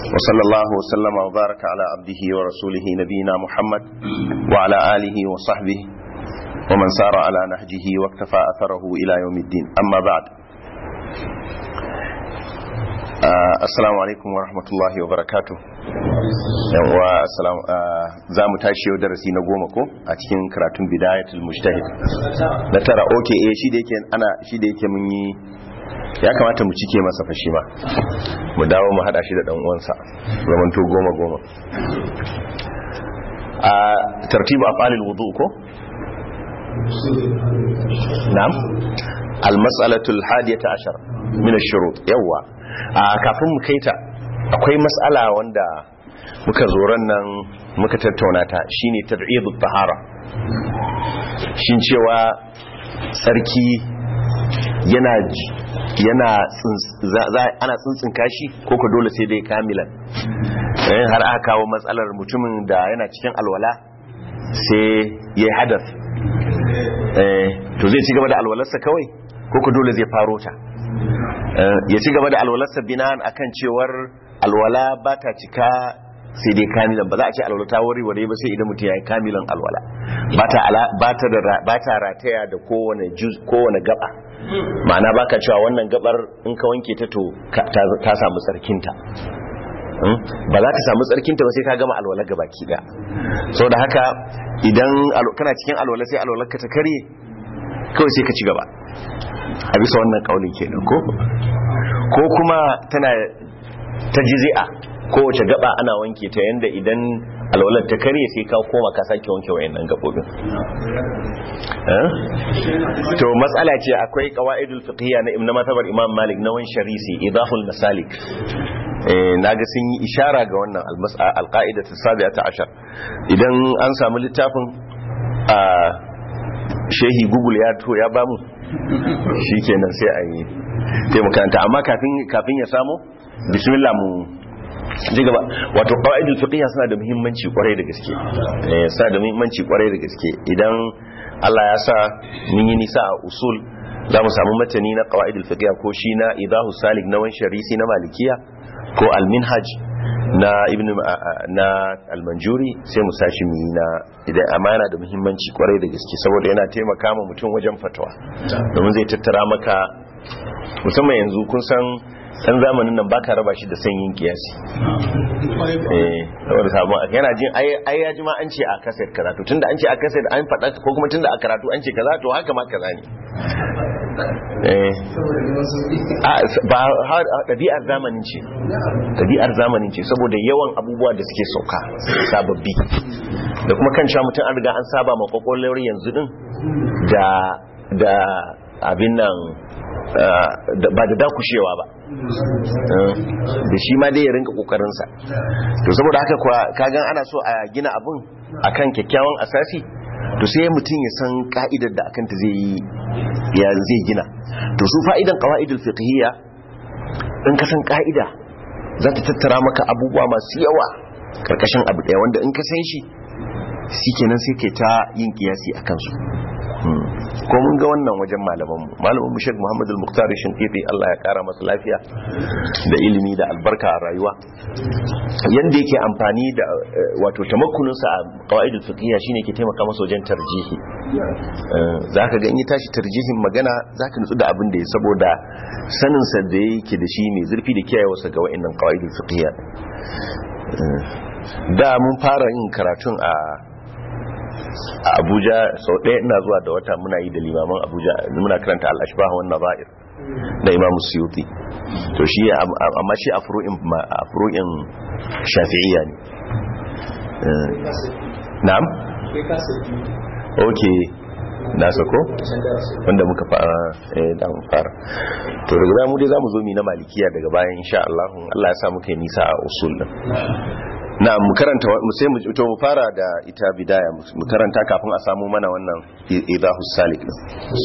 وصلى الله وسلم وبارك على عبده ورسوله نبينا محمد وعلى آله وصحبه ومن سار على نهجه واكتفى أثره إلى يوم الدين أما بعد assalamu alaikum wa rahmatullahi wa barakatu yawa assalamu za mu tashi yau darasi na goma ko a cikin karatun bidayatul mujtahid na tara oke eh shi da yake ana shi da yake mun yi ya kamata mu cike masa fashi ma mu dawo mu hada shi da dan uwansa zamanto goma goma a tartibu afalil wudu ko na'am al-mas'alatu al-hadiyata ashar min ash-shurut yawa a kafin mu kaita akwai mas'ala wanda muka zoron nan muka tattauna ta shine tad'idut tahara shin cewa sarki yana yana ana tsintsin kashi ko ka dole sai dai kamilan har aka kawo matsalar mutumin da yana cikin alwala sai ya hadas to zai ci gaba da alwalarsa kawai ko ka dole zai faro ta ya ci gaba da alwalarsa binan akan cewar alwala ba ta cika sai dai kamilan ba za a ce alwala ta wari wari ba sai idan mutum ya yi kamilan alwala ba ta rataya da kowane gaba ma'ana ba ka cewa wannan gabar in ka wanke ta to ta samu tsarkinta ba za ka samu tsarkinta ba sai ka gama alwala gaba ki da sau da haka idan kana cikin alwala sai alwalar ka ta karye kawai sai ka ci gaba a bisa wannan kaulin kenan ko ko kuma tana ta jizi'a kowace gaba ana wanke ta yanda idan alwalar ta karye sai ka koma ka sake wanke wayannan gabobin to matsala ce akwai qawaidul fiqhiyya na ibn matabar imam malik na wan sharisi idahul masalik naga sun yi ishara ga wannan alqaidatu sabi'ata ashar idan an samu littafin a shehi google ya to ya bamu shikenan sai a yi taimakanta amma kafin ya samu bismillah mu ji gaba wato qawaidul fiqhiyya suna da muhimmanci kwarai da gaske eh suna da muhimmanci kwarai da gaske idan Allah ya sa mun yi nisa a usul za mu samu matani na qawaidul fiqhiyya ko shi na idahu salik na wan sharisi na malikiya ko al-minhaj na ibn na al-manjuri sai mu sashi mu yi na idan amana da muhimmanci kwarai da gaske saboda yana taimaka ma mutum wajen fatawa domin zai tattara maka musamman yanzu kun san san zamanin nan baka raba shi da sanyin kiyasi eh saboda sabon yana jin ai ya ji ma an ce a kaset kaza to tunda an ce a kaset an faɗa ko kuma tunda a karatu an ce kaza to haka ma kaza ne eh ba ɗabi'ar zamanin ce ɗabi'ar zamanin ce saboda yawan abubuwa da suke sauka sababbi da kuma kan cewa mutum an riga an saba ma kwakwalwar yanzu din da da abin nan ba da dakushewa ba da shi ma dai ya rinka kokarinsa to saboda haka kuwa kagan ana so a gina abin akan kyakkyawan asasi to sai mutum ya san ka'idar da akanta zai yi ya zai gina to su fa'idan qawaidul fiqhiyya in ka san ka'ida za ta tattara maka abubuwa masu yawa karkashin abu daya wanda in ka san shi shikenan sai kai ta yin kiyasi akan su ko mun ga wannan wajen malamanmu malamin mu Sheikh Muhammad Al-Muqtar Shinkiti Allah ya kara masa lafiya da ilimi da albarka a rayuwa yanda yake amfani da wato tamakkunin sa a qawaidul fiqhiyya shine yake taimaka masa wajen tarjihi zaka ga in ya tashi tarjihin magana zaka nutsu da abin da ya saboda sanin sa da yake da shi ne zurfi da kiyayewarsa ga wa'annan qawaidul fiqhiyya da mun fara yin karatun a a abuja sau ɗaya ina zuwa da wata muna yi da limaman abuja muna karanta al'ashbah wa nazair na imam suyuti to shi amma shi a furu'in shafi'iyya ne na'am ok na sako wanda muka fara eh da mun fara to daga mu dai zamu zo mi na malikiya daga bayan insha Allah Allah ya sa muka yi nisa a usul din na mu karanta mu sai mu to mu fara da ita bidaya mu karanta kafin a samu mana wannan idahu salik din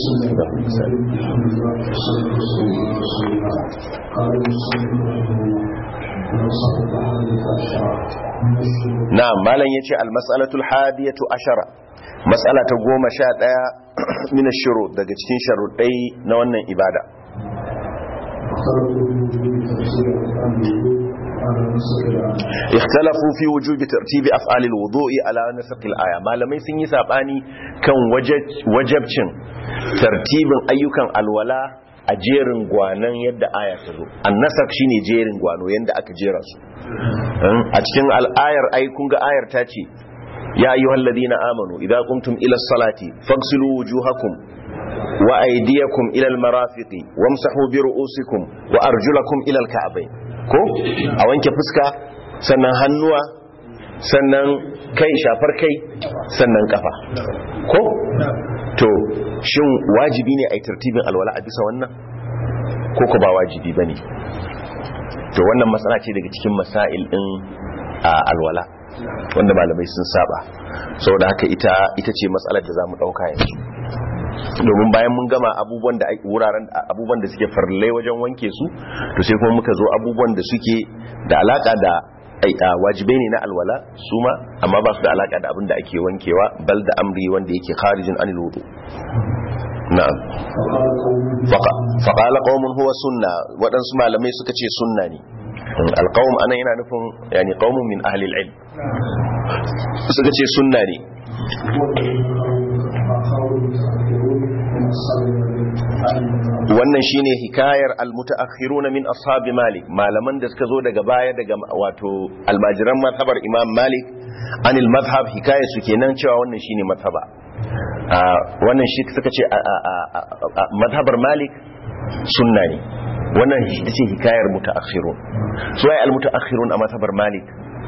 na'am malam yace al mas'alatul hadiyatu ashara mas'ala ta goma sha ɗaya min shuru daga cikin sharuɗai na wannan ibada ikhtalafu fi wujubi tartibi af'al alwudu'i ala nasq alaya malamai sun yi sabani kan wajabcin tartibin ayyukan alwala a jerin gwanan yadda aya ta zo annasak shine jerin gwano yadda aka jera su a cikin al'ayar ai kun ga ayar ta ce ya ayyuhal ladina amanu idza qumtum ila salati faghsilu wujuhakum wa aydiyakum ila almarafiqi wamsahu bi ru'usikum wa arjulakum ila alka'bayn ko a wanke fuska sannan hannuwa sannan kai shafar kai sannan kafa ko to shin wajibi ne a yi tartibin alwala a bisa wannan ko ko ba wajibi ba ne to wannan matsala ce daga cikin masail din alwala wanda malamai sun saba saboda haka ita ita ce matsalar da za mu ɗauka yanzu domin bayan mun gama abubuwan da wuraren abubuwan da suke farlai wajen wanke su to sai kuma muka zo abubuwan da suke da alaka da wajibai ne na alwala su ma amma ba su da alaka da abin da ake wankewa bal da amri wanda yake kharijin anil wudu na'am faqala qaumun huwa sunna wadansu malamai suka ce sunna ne alqaum anan yana nufin yani qaumun min ahli alilm suka ce sunna ne wannan shine hikayar almutaakhiruna min ashabi malik malaman da suka zo daga baya daga wato almajiran mazhabar imam malik anil mazhab hikayar su kenan cewa wannan shine mazhaba wannan shi suka ce mazhabar malik sunna ne wannan ita ce hikayar mutaakhirun su ai almutaakhirun a mazhabar malik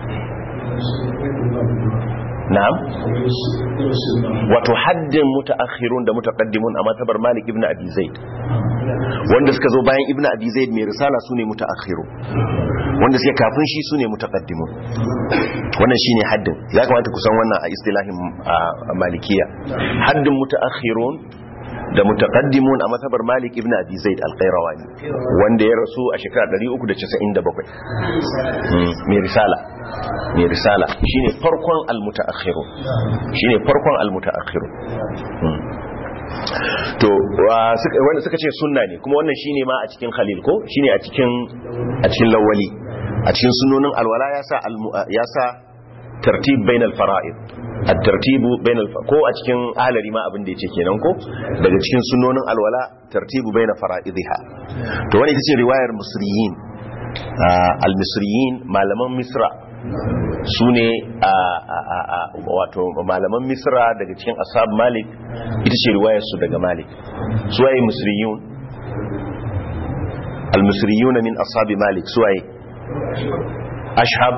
na'am wato haddin mutaakhirun da mutaqaddimun a matabar Malik ibn Abi Zaid wanda suka zo bayan ibn Abi Zaid mai risala sune mutaakhirun wanda suke kafin shi sune mutaqaddimun wannan shine haddin ya kamata ku san wannan a istilahin malikiya haddin mutaakhirun da mutaqaddimun a matabar Malik ibn Abi Zaid al-Qayrawani wanda ya rasu a shekara 397 mai risala mai risala shine farkon al-mutaakhirun shine farkon al-mutaakhirun to wanda suka ce sunna ne kuma wannan shine ma a cikin khalil ko shine a cikin a cikin lawali a cikin sunnonin alwala ya sa ya sa tartib bainal fara'id at-tartibu bainal ko a cikin ahlari ma abin da yake kenan ko daga cikin sunnonin alwala tartibu bainal fara'idha to wani ita ce riwayar musriyin al-misriyin malaman misra su ne wato malaman misra daga cikin ashab malik ita ce riwayar su daga malik su waye musriyun al-musriyuna min ashabi malik su waye ashab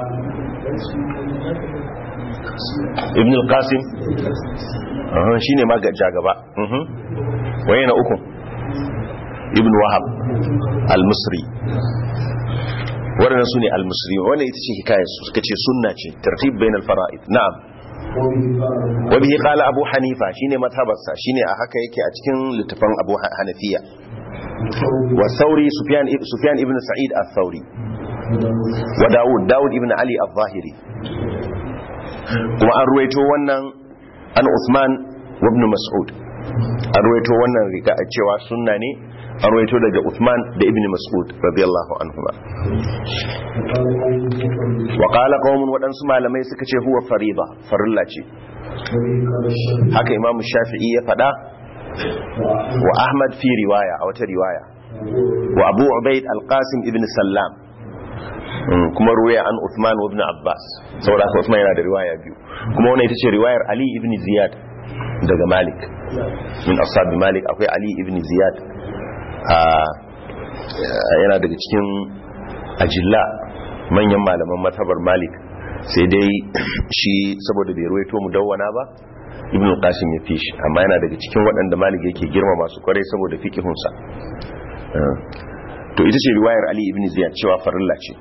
ibn al-qasim shi ne ma gaba waye na uku ibn wahab al-musri waɗannan su ne al-musri wannan ita ce hikayar su suka ce sunna ce tartib bain al-fara'id na'am wa bihi qala abu hanifa shine mazhabarsa shine a haka yake a cikin littafin abu hanafiya wa sauri sufyan sufyan ibn sa'id al-thawri wa daud daud ibn ali al-zahiri kuma an ruwaito wannan an Usman wa ibn Mas'ud an ruwaito wannan riga a cewa sunna ne an ruwaito daga Usman da ibn Mas'ud radiyallahu anhuma wa qala qaumun wadansu malamai suka ce huwa fariba farilla ce haka Imam Shafi'i ya fada wa Ahmad fi riwaya a wata riwaya wa Abu Ubaid al-Qasim ibn Sallam kuma ruwaya an Uthman ibn Abbas saboda haka Uthman yana da riwaya biyu kuma wannan ita ce riwayar Ali ibn Ziyad daga Malik min ashab Malik akwai Ali ibn Ziyad yana daga cikin ajilla manyan malaman matabar Malik sai dai shi saboda bai ruwaito mu dawwana ba ibn Qasim ya fishi amma yana daga cikin waɗanda Malik yake girma masu kwarai saboda fiqihunsa to ita ce riwayar Ali ibn Ziyad cewa farilla ce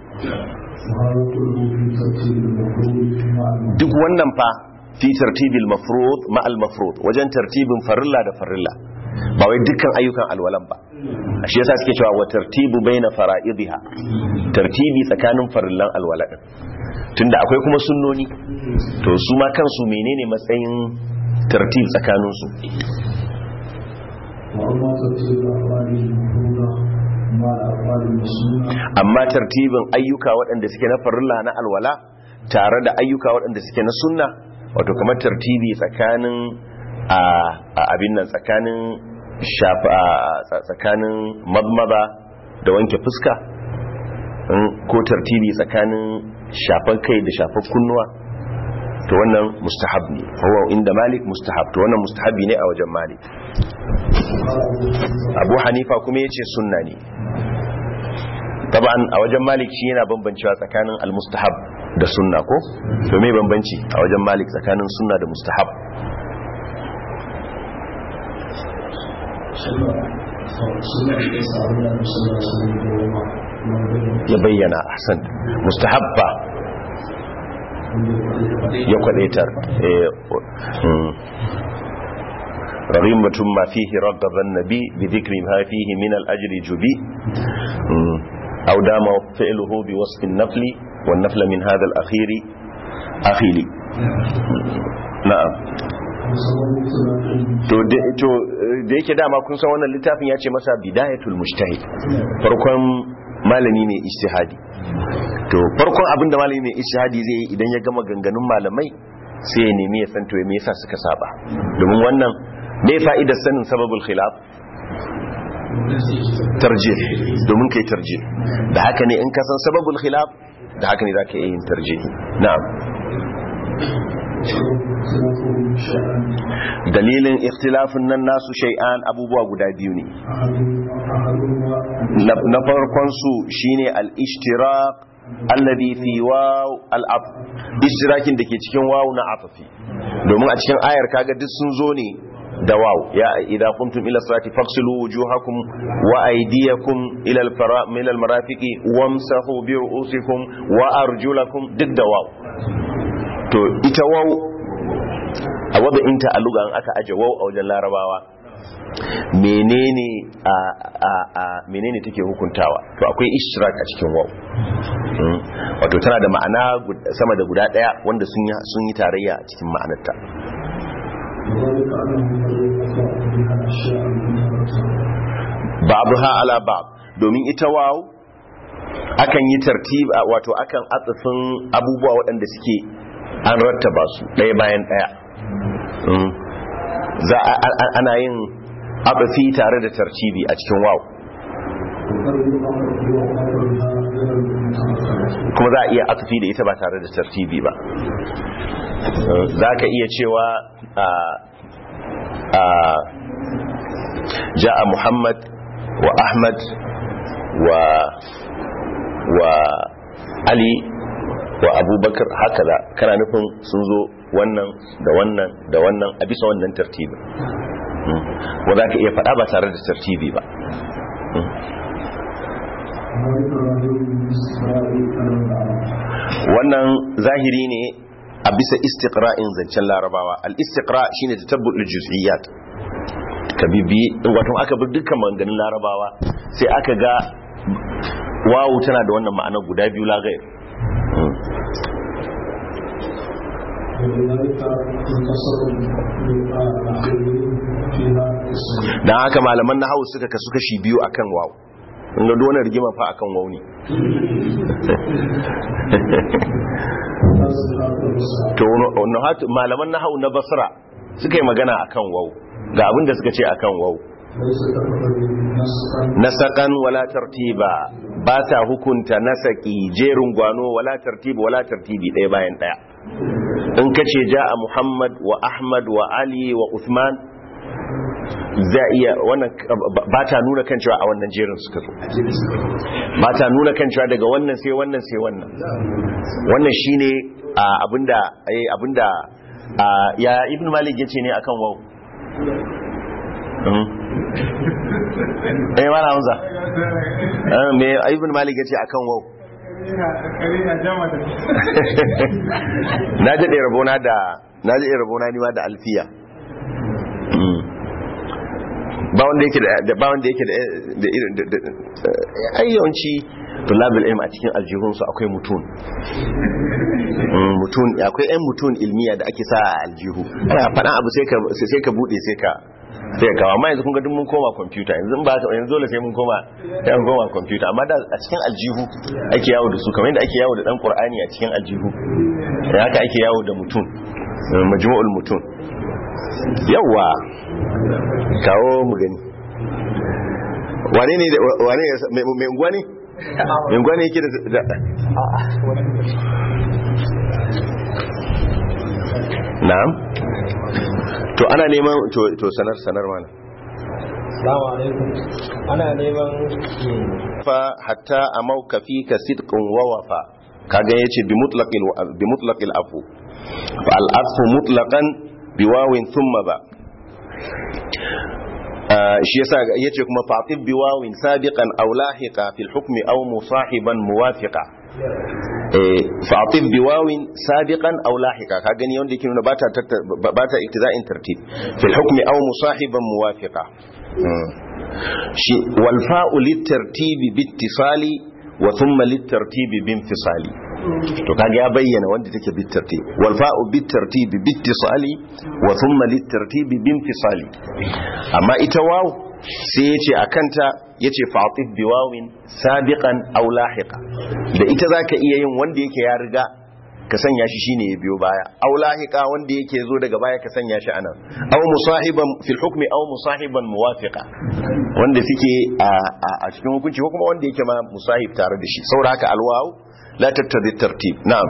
duk wannan fa fi tartibil mafrud ma al mafrud wajen tartibin farilla da farilla ba wai dukkan ayyukan alwalan ba shi yasa suke cewa wa tartibu baina fara'idha tartibi tsakanin farillan alwala din tunda akwai kuma sunnoni to su ma kansu menene matsayin tartib tsakanin su amma tartibin ayyuka waɗanda suke na farilla na alwala tare da ayyuka waɗanda suke na sunna wato kamar tartibi tsakanin a abin nan tsakanin shafa tsakanin madmada da wanke fuska ko tartibi tsakanin shafan kai da shafan kunnuwa to wannan mustahab ne hawa inda malik mustahab to wannan mustahabi ne a wajen malik abu hanifa kuma ya ce sunna ne taban a wajen malik shi yana bambancewa tsakanin almustahab da sunna ko to me bambanci a wajen malik tsakanin sunna da mustahab ya bayyana ahsan mustahab ba ya kwadaitar رغيمة ما فيه رغب النبي بذكر ما فيه من الأجر جبي أو دام فعله بوصف النفل والنفل من هذا الأخير أخيلي نعم to da yake dama kun san wannan littafin ya ce masa bidayatul mujtahid farkon malami ne ijtihadi to farkon abin da malami ne ijtihadi zai yi idan ya gama ganganun malamai sai ya nemi ya san to me yasa suka saba domin wannan me fa'idar sanin sababul khilaf tarjih domin kai tarjih da haka ne in ka san sababul khilaf da haka ne za ka yi yin tarjih na'am dalilin ikhtilafin nan nasu shay'an abubuwa guda biyu ne na farkon su shine al-ishtiraq alladhi fi waw al-af ishtirakin dake cikin waw na afafi domin a cikin ayar kaga duk sun zo ne da waw ya idza qumtum ila salati faghsilu wujuhakum wa aydiyakum ila al-fara min al-marafiqi wamsahu bi ru'usikum wa arjulakum duk da waw to ita waw a wadda inta a lugan aka aje waw a wajen larabawa menene a a a menene take hukuntawa to akwai ishtirak a cikin waw wato tana da ma'ana sama da guda daya wanda sun yi sun yi tarayya a cikin ma'anarta ba'dha ala ba'd domin ita waw akan yi tartib wato akan atsafin abubuwa waɗanda suke an rattaba su ɗaya bayan ɗaya za ana yin abafi tare da tarcibi a cikin waw kuma za a iya atufi da ita ba tare da tartibi ba za ka iya cewa ja'a muhammad wa ahmad wa wa ali wa abubakar haka da kana nufin sun zo wannan da wannan da wannan a bisa wannan tartibin wa za ka iya faɗa ba tare da tartibi ba wannan zahiri ne a bisa istiqra'in zancen larabawa al-istiqra shine tatabbul juz'iyat ka bibi wato aka bi dukkan maganganun larabawa sai aka ga wawu tana da wannan ma'anar guda biyu la gair dan haka malaman na suka kasu kashi biyu akan wawu inda duwane rigima fa akan wawu ne to malaman na na basra suka yi magana akan wawu ga abinda suka ce akan wawu nasakan wala tartiba ba ta hukunta nasaki jerin gwano wala tartiba wala tartibi ɗaya bayan ɗaya in ka ce ja a muhammad wa ahmad wa ali wa uthman za iya wannan ba ta nuna kan cewa a wannan jerin suka zo ba ta nuna kan cewa daga wannan sai wannan sai wannan wannan shine abinda abinda ya ibn malik yace ne akan wau eh mana hamza me ibn malik yace akan wau na jade rabona da na jade rabona ni ma da alfiya ba wanda yake da ba wanda yake da irin ayyanci tulabul ilm a cikin aljihunsu akwai mutun mutun akwai ɗan mutun ilmiya da ake sa a aljihu ana faɗan abu sai ka sai ka bude sai ka sai kawo amma yanzu kun ga duk mun koma kwamfuta yanzu ba ka yanzu dole sai mun koma sai mun koma kwamfuta amma da a cikin aljihu ake yawo da su kamar yadda ake yawo da dan qur'ani a cikin aljihu da haka ake yawo da mutum majmu'ul mutum yawa kawo mu gani wane ne wane mai unguwa ne mai unguwa ne yake da na'am to ana neman to sanar sanar mana Salamu alaikum. Ana neman fa hatta amauka fika sidqun wa wafa kaga yace bi mutlaqil bi mutlaqil afu fa al afu mutlaqan bi wawin thumma ba shi yasa yace kuma fatib bi wawin sabiqan aw lahiqa fil hukmi aw musahiban muwafiqa fa'atif bi wawin sabiqan aw lahiqa ka gani wanda yake nuna bata bata iktiza'in tartib fil hukmi aw musahiban muwafiqa shi wal fa'u lit tartibi bi ittisali wa thumma lit tartibi bi infisali to kaga ya bayyana wanda take bi tartib wal fa'u bi tartibi bi ittisali wa thumma lit tartibi bi infisali amma ita waw sai yace akanta yace fa'atif bi wawin sabiqan aw lahiqa da ita zaka iya yin wanda yake ya riga ka sanya shi shine ya biyo baya aw lahiqa wanda yake zo daga baya ka sanya shi anan aw musahiban fil hukmi aw musahiban muwafiqa wanda suke a cikin hukunci ko kuma wanda yake ma musahib tare da shi saboda haka alwaw la tattabi tartib na'am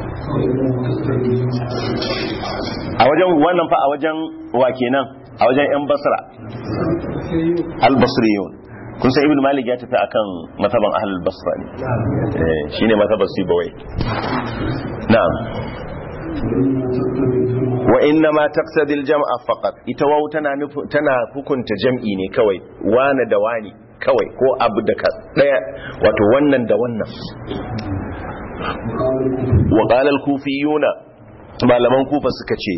a wajen wannan fa a wajen wa kenan a wajen yan basra al-basriyun kun san ibn malik ya tafi akan mataban ahlul basra ne eh shine matabar sibawai na'am wa inna ma taqtadi al-jam'a faqat ita waw tana tana hukunta jam'i ne kawai wana da wani kawai ko abu da daya wato wannan da wannan wa qala al-kufiyuna malaman kufa suka ce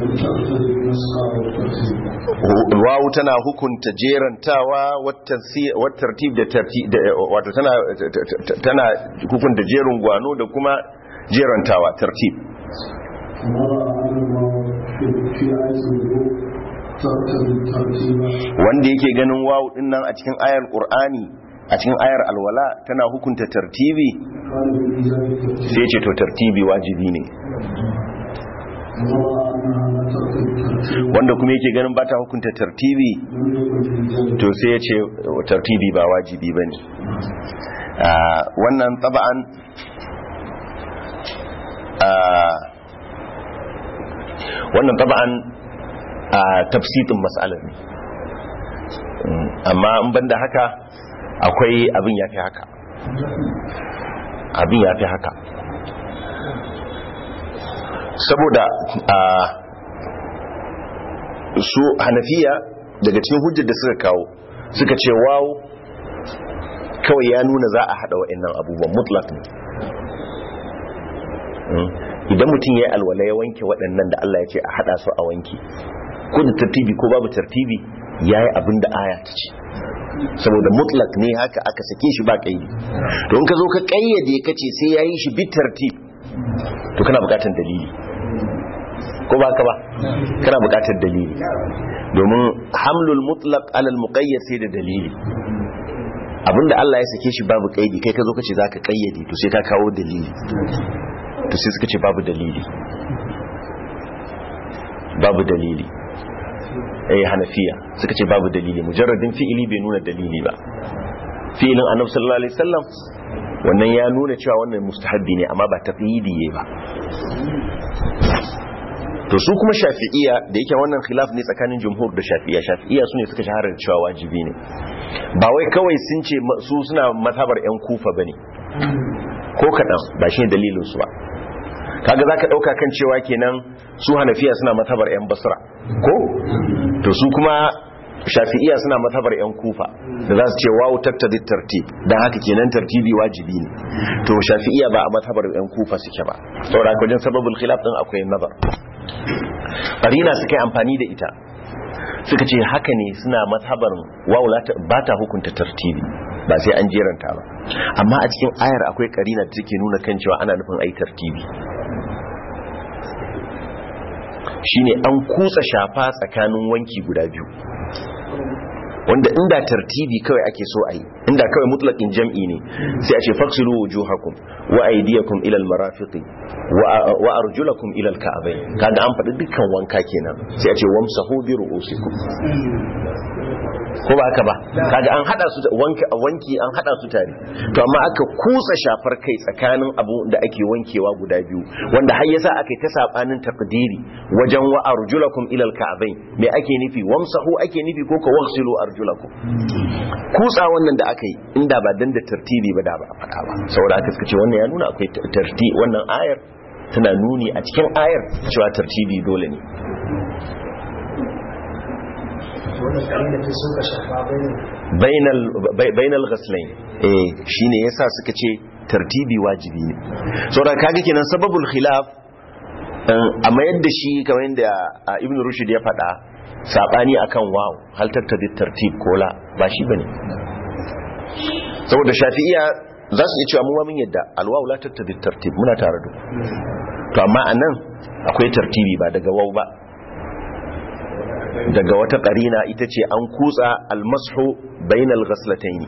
wawu tana hukunta jerantawa wattartib da tartib wato tana tana hukunta jerin gwano da kuma jerantawa tartib wanda yake ganin wawu din nan a cikin ayar qur'ani a cikin ayar alwala tana hukunta tartibi sai ce to tartibi wajibi ne wanda kuma yake ganin ba ta hukunta tartibi to sai ya ce tartibi ba wajibi ba ne wannan taba'an wannan taba'an tafsitin matsalar ne amma in banda haka akwai abin ya fi haka abin ya fi haka saboda a su hanafiya daga cikin hujjar da suka kawo suka ce wawo kawai ya nuna za a hada wa'annan abubuwan mutlak ne idan mutum ya yi alwala ya wanke waɗannan da Allah ya ce a hada su a wanki ko da tartibi ko babu tartibi ya yi abin da aya ta ce saboda mutlak ne haka aka sake shi ba kaidi to in ka zo ka kayyade ka ce sai ya yi shi bi tartib to kana bukatar dalili ko ba ka ba kana bukatar dalili domin hamlul mutlaq alal muqayyad sai da dalili abinda Allah ya sake shi babu kaidi kai ka zo ka ce zaka kayyade to sai ka kawo dalili to sai suka ce babu dalili babu dalili eh hanafiya suka ce babu dalili mujarradin fi'ili bai nuna dalili ba fi'ilin annabi sallallahu alaihi wasallam wannan ya nuna cewa wannan mustahabbi ne amma ba taqyidi ba to su kuma shafi'iya da yake wannan khilaf ne tsakanin jumhur da shafi'iya shafi'iya su ne suka shahara da cewa wajibi ne ba wai kawai sun ce su suna mazhabar yan kufa bane ko kadan ba shi dalilin su ba kaga zaka dauka kan cewa kenan su hanafiya suna mazhabar yan basra ko to su kuma shafi'iya suna mazhabar yan kufa da za su ce wawu tattadi tartib dan haka kenan tartibi wajibi ne to shafi'iya ba a mazhabar yan kufa suke ba saboda wajen sababul khilaf din akwai nazar qarina suka yi amfani da ita suka ce haka ne suna mazhabar wawu ba ta hukunta tartibi ba sai an jeranta ba amma a cikin ayar akwai qarina da take nuna kan cewa ana nufin ai tartibi shine an kutsa shafa tsakanin wanki guda biyu wanda inda tartibi kawai ake so a yi inda kawai mutlaqin jam'i ne sai a ce faksilu wujuhakum wa aydiyakum ila almarafiqi wa arjulakum ila alka'bayn kaga an faɗi dukkan wanka kenan sai a ce wamsahu bi ru'usikum ko ba haka ba kaga an hada su wanki wanki an hada su tare to amma aka kusa shafar kai tsakanin abu da ake wankewa guda biyu wanda har yasa aka yi ta sabanin takdiri wajen wa arjulakum ila alka'bayn me ake nufi wamsahu ake nufi ko ka waghsilu arjulakum kusa wannan da aka yi inda ba dan da tartibi ba da ba a faɗa ba saboda aka suka ce wannan ya nuna akwai tarti wannan ayar tana nuni a cikin ayar cewa tartibi dole ne bainal ghaslain eh shine yasa suka ce tartibi wajibi ne saboda kaga kenan sababul khilaf amma yadda shi kamar yadda ibn rushd ya faɗa sabani akan waw hal tattabi tartib ko la ba shi bane saboda shafi'iya za su iya cewa mu mun yadda alwaw la tattabi tartib muna tare da to amma anan akwai tartibi ba daga waw ba daga wata ƙarina ita ce an kutsa almasu bainal ghaslataini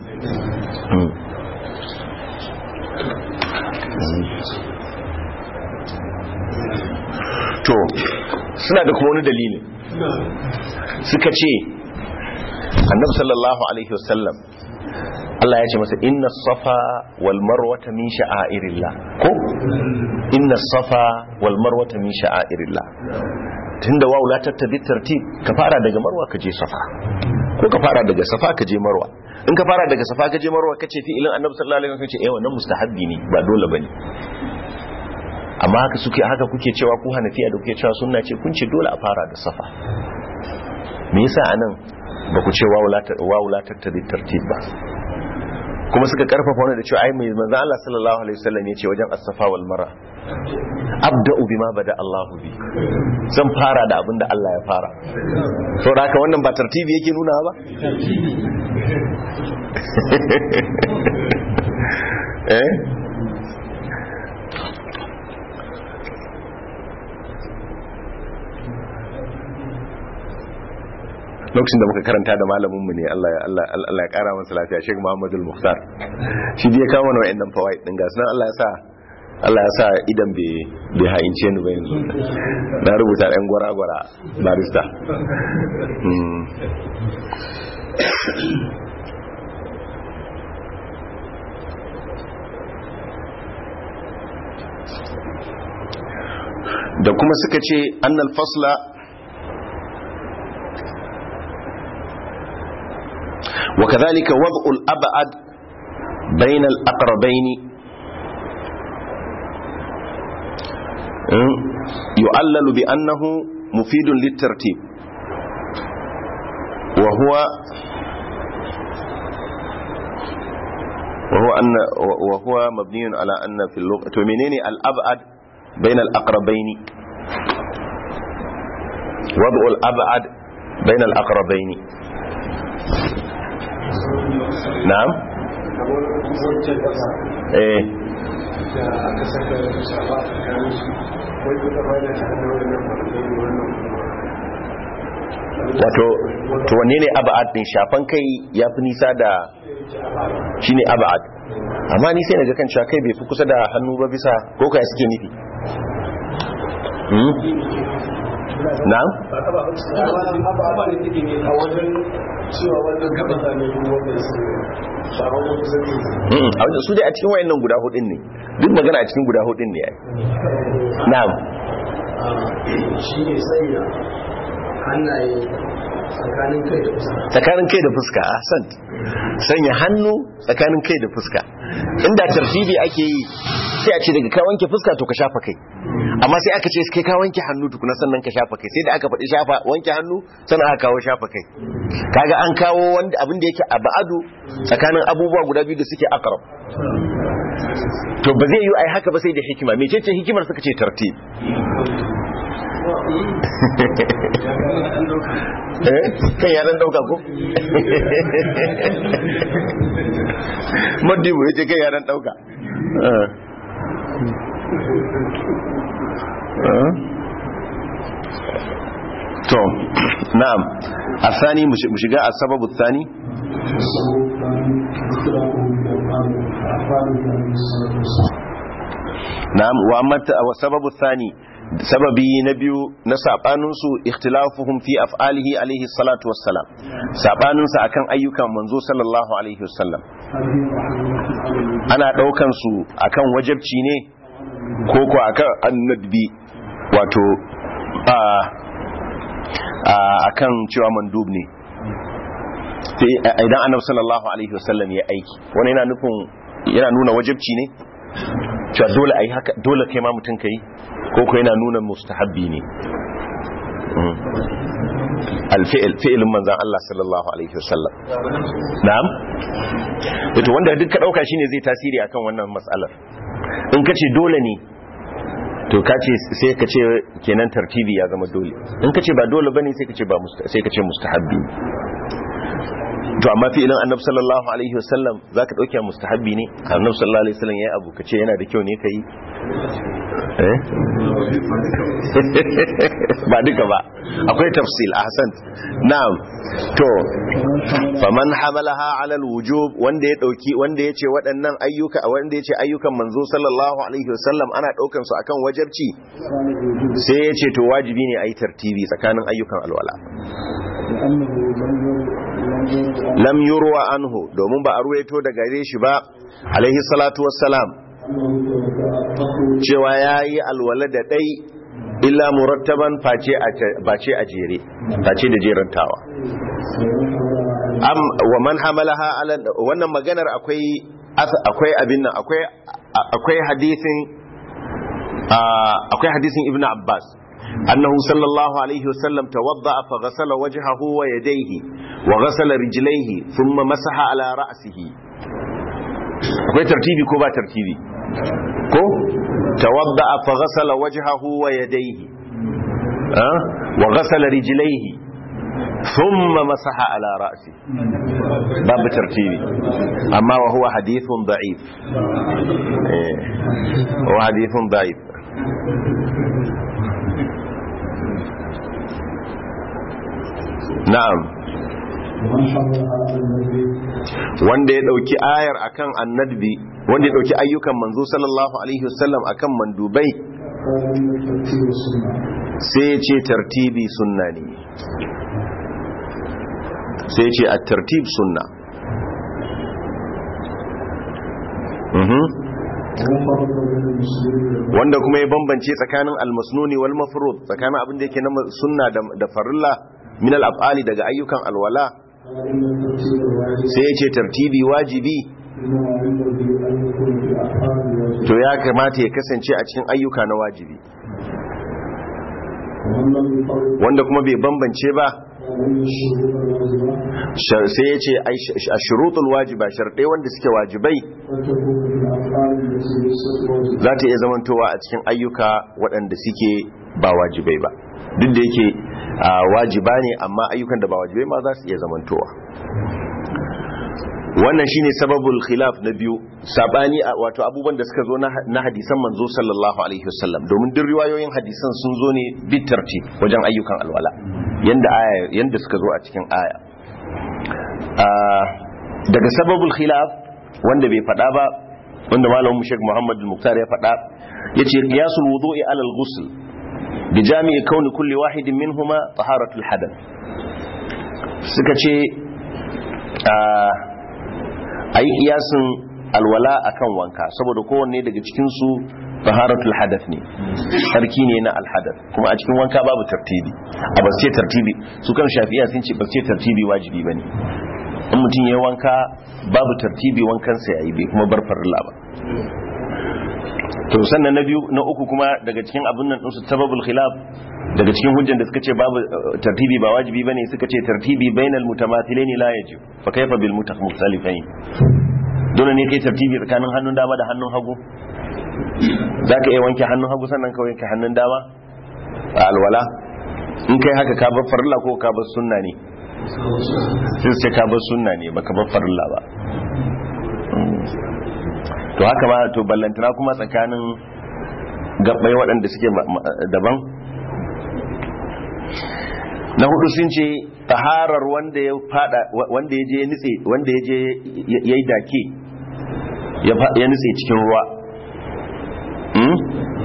to suna da kuma wani dalili suka ce annabi sallallahu alaihi wasallam Allah ya ce masa inna safa wal marwata min sha'airillah ko inna safa wal marwata min sha'airillah tunda wawu la tattabi tartib ka fara daga marwa ka je safa ko ka fara daga safa ka je marwa in ka fara daga safa ka je marwa kace fi'ilin annabi sallallahu alaihi wasallam ce eh wannan mustahabbi ne ba dole bane amma haka suke haka kuke cewa ku hanafiya da kuke cewa sunna ce kun ce dole a fara da safa me yasa anan ba ku ce wawu la tattabi tartib ba kuma suka karfafa wani da cewa ai mai manzo Allah sallallahu alaihi wasallam ya ce wajen as-safa wal marwa abda'u bima bada Allah bi zan fara da abinda Allah ya fara saboda haka wannan ba tartibi yake nuna ba eh lokacin da muka karanta da malaminmu ne Allah ya kara masa lafiya Sheikh Muhammadu Al-Mukhtar shi ya kawo mana wa'annan fawaid din ga sunan Allah ya sa Allah ya sa idan bai haince ni ba yanzu na rubuta ɗan gwara-gwara barista da kuma suka ce annal fasla wa kadhalika wad'ul ab'ad bayna al-aqrabayn يعلل بأنه مفيد للترتيب وهو وهو أن وهو مبني على أن في اللغة تمنيني الأبعد بين الأقربين وضع الأبعد بين الأقربين نعم ايه da aka saka shafa a tsakanin su wai kuka bada ta hannun wannan farfani wannan wato to wanne ne aba'ad din shafan kai ya fi nisa da shine aba'ad amma ni sai naga kan cewa kai bai fi kusa da hannu ba bisa ko kai suke nufi hmm na'am ba ne take ne a wajen cewa wannan gaba ta ne wannan su shafa ko kusa ne Mm, a wajen su dai a cikin wayannan guda hudun ne duk magana a cikin guda hudun ne ai na'am shi ne sanya hannaye tsakanin kai da kusa tsakanin kai da fuska ahsant sanya hannu tsakanin kai da fuska inda tartibi ake yi sai a ce daga ka wanke fuska to ka shafa kai amma sai aka ce kai ka wanke hannu tukuna sannan ka shafa kai sai da aka faɗi shafa wanke hannu sannan aka kawo shafa kai kaga an kawo wanda abin da yake abadu tsakanin abubuwa guda biyu da suke aqrab to ba zai yi ai haka ba sai da hikima mecece hikimar suka ce tartib eh kan ya dan dauka ko madibu yace kai ya dan dauka eh to na'am asani mu shiga asababu thani na'am wa amma wa sababu thani sababi na biyu na sabaninsu ikhtilafuhum fi af'alihi alaihi salatu wassalam sabaninsa akan ayyukan manzo sallallahu alaihi wasallam ana daukan su akan wajibci ne ko ko akan annabi wato a akan cewa mandub ne idan annabi sallallahu alaihi wasallam ya aiki wani yana nufin yana nuna wajibci ne cewa dole ayi haka dole kai ma mutum kai ko ko yana nuna mustahabbi ne alfi'il fi'ilin manzan Allah sallallahu alaihi wasallam na'am to wanda duk ka dauka shine zai tasiri akan wannan matsalar in kace dole ne to kace sai ka ce kenan tartibi ya zama dole in kace ba dole bane sai ka ce ba sai ka ce mustahabbi to amma fi'ilin annabi sallallahu alaihi wasallam zaka dauke mustahabbi ne annabi sallallahu alaihi wasallam yayi abu kace yana da kyau ne kai eh ba duka ba akwai tafsil ahsan na'am to faman hamalaha ala alwujub wanda ya dauki wanda yace waɗannan ayyuka wanda yace ayyukan manzo sallallahu alaihi wasallam ana daukan su akan wajibci sai yace to wajibi ne ayi tartibi tsakanin ayyukan alwala lam yurwa anhu domin ba a ruwaito da gare shi ba alaihi salatu wassalam cewa yayi alwala da dai illa murattaban face a jere face da jerantawa am wa man hamalaha ala wannan maganar akwai akwai abin nan akwai akwai hadisin akwai hadisin ibnu abbas annahu sallallahu alaihi wasallam tawadda fa ghasala wajhahu wa yadayhi wa ghasala rijlaihi thumma masaha ala ra'sihi akwai tartibi ko ba tartibi ko tawadda fa ghasala wajhahu wa yadayhi wa ghasala rijlaihi thumma masaha ala ra'si babu tartibi amma wa huwa hadithun da'if eh wa hadithun da'if na'am wanda ya dauki ayar akan annabi wanda ya dauki ayyukan manzo sallallahu alaihi wasallam akan mandubai sai ya ce tartibi sunna ne sai ya ce a tartib sunna wanda kuma ya bambance tsakanin almasnuni wal mafrud tsakanin abin da yake na sunna da farilla min al-af'ali daga ayyukan alwala sai ya ce tartibi wajibi to ya kamata ya kasance a cikin ayyuka na wajibi wanda kuma bai bambance ba sai ya ce a shurutul wajiba sharɗai wanda suke wajibai za ta iya zamantowa a cikin ayyuka waɗanda suke ba wajibai ba duk da yake wajiba ne amma ayyukan da ba wajibai ma za su iya zamantowa wannan shine sababul khilaf na biyu sabani wato abubuwan da suka zo na hadisan manzo sallallahu alaihi wasallam domin duk riwayoyin hadisan sun zo ne bitarti wajen ayyukan alwala yanda aya yanda suka zo a cikin aya daga sababul khilaf wanda bai fada ba wanda malamin Sheikh Muhammad al-Muktar ya fada yace qiyasul wudu'i ala al-ghusl bi jami'i kauni kulli wahidin minhuma taharatul hadath suka ce a yi kiyasin alwala akan wanka saboda kowanne daga cikinsu taharatul hadath ne sarki ne na alhadath kuma a cikin wanka babu tartibi a ba ce tartibi su kan shafi'a sun ce ba ce tartibi wajibi ba ne in mutum ya wanka babu tartibi wankansa ya yi bai kuma bar farilla ba to sannan na biyu na uku kuma daga cikin abin nan ɗinsu sababul khilaf daga cikin hujjan da suka ce babu tartibi ba wajibi bane suka ce tartibi bainal mutamathilain la yajib fa kaifa bil mutakhalifain dole ne kai tartibi tsakanin hannun dama da hannun hagu zaka iya wanke hannun hagu sannan ka wanke hannun dama a alwala in kai haka ka bar farilla ko ka bar sunna ne sai sai ka bar sunna ne baka bar farilla ba to haka ma to ballantana kuma tsakanin gabbai waɗanda suke daban na hudu sun ce taharar wanda ya fada wanda ya je ya nitse wanda ya je ya yi dake ya fa- ya nitse cikin ruwa hmm?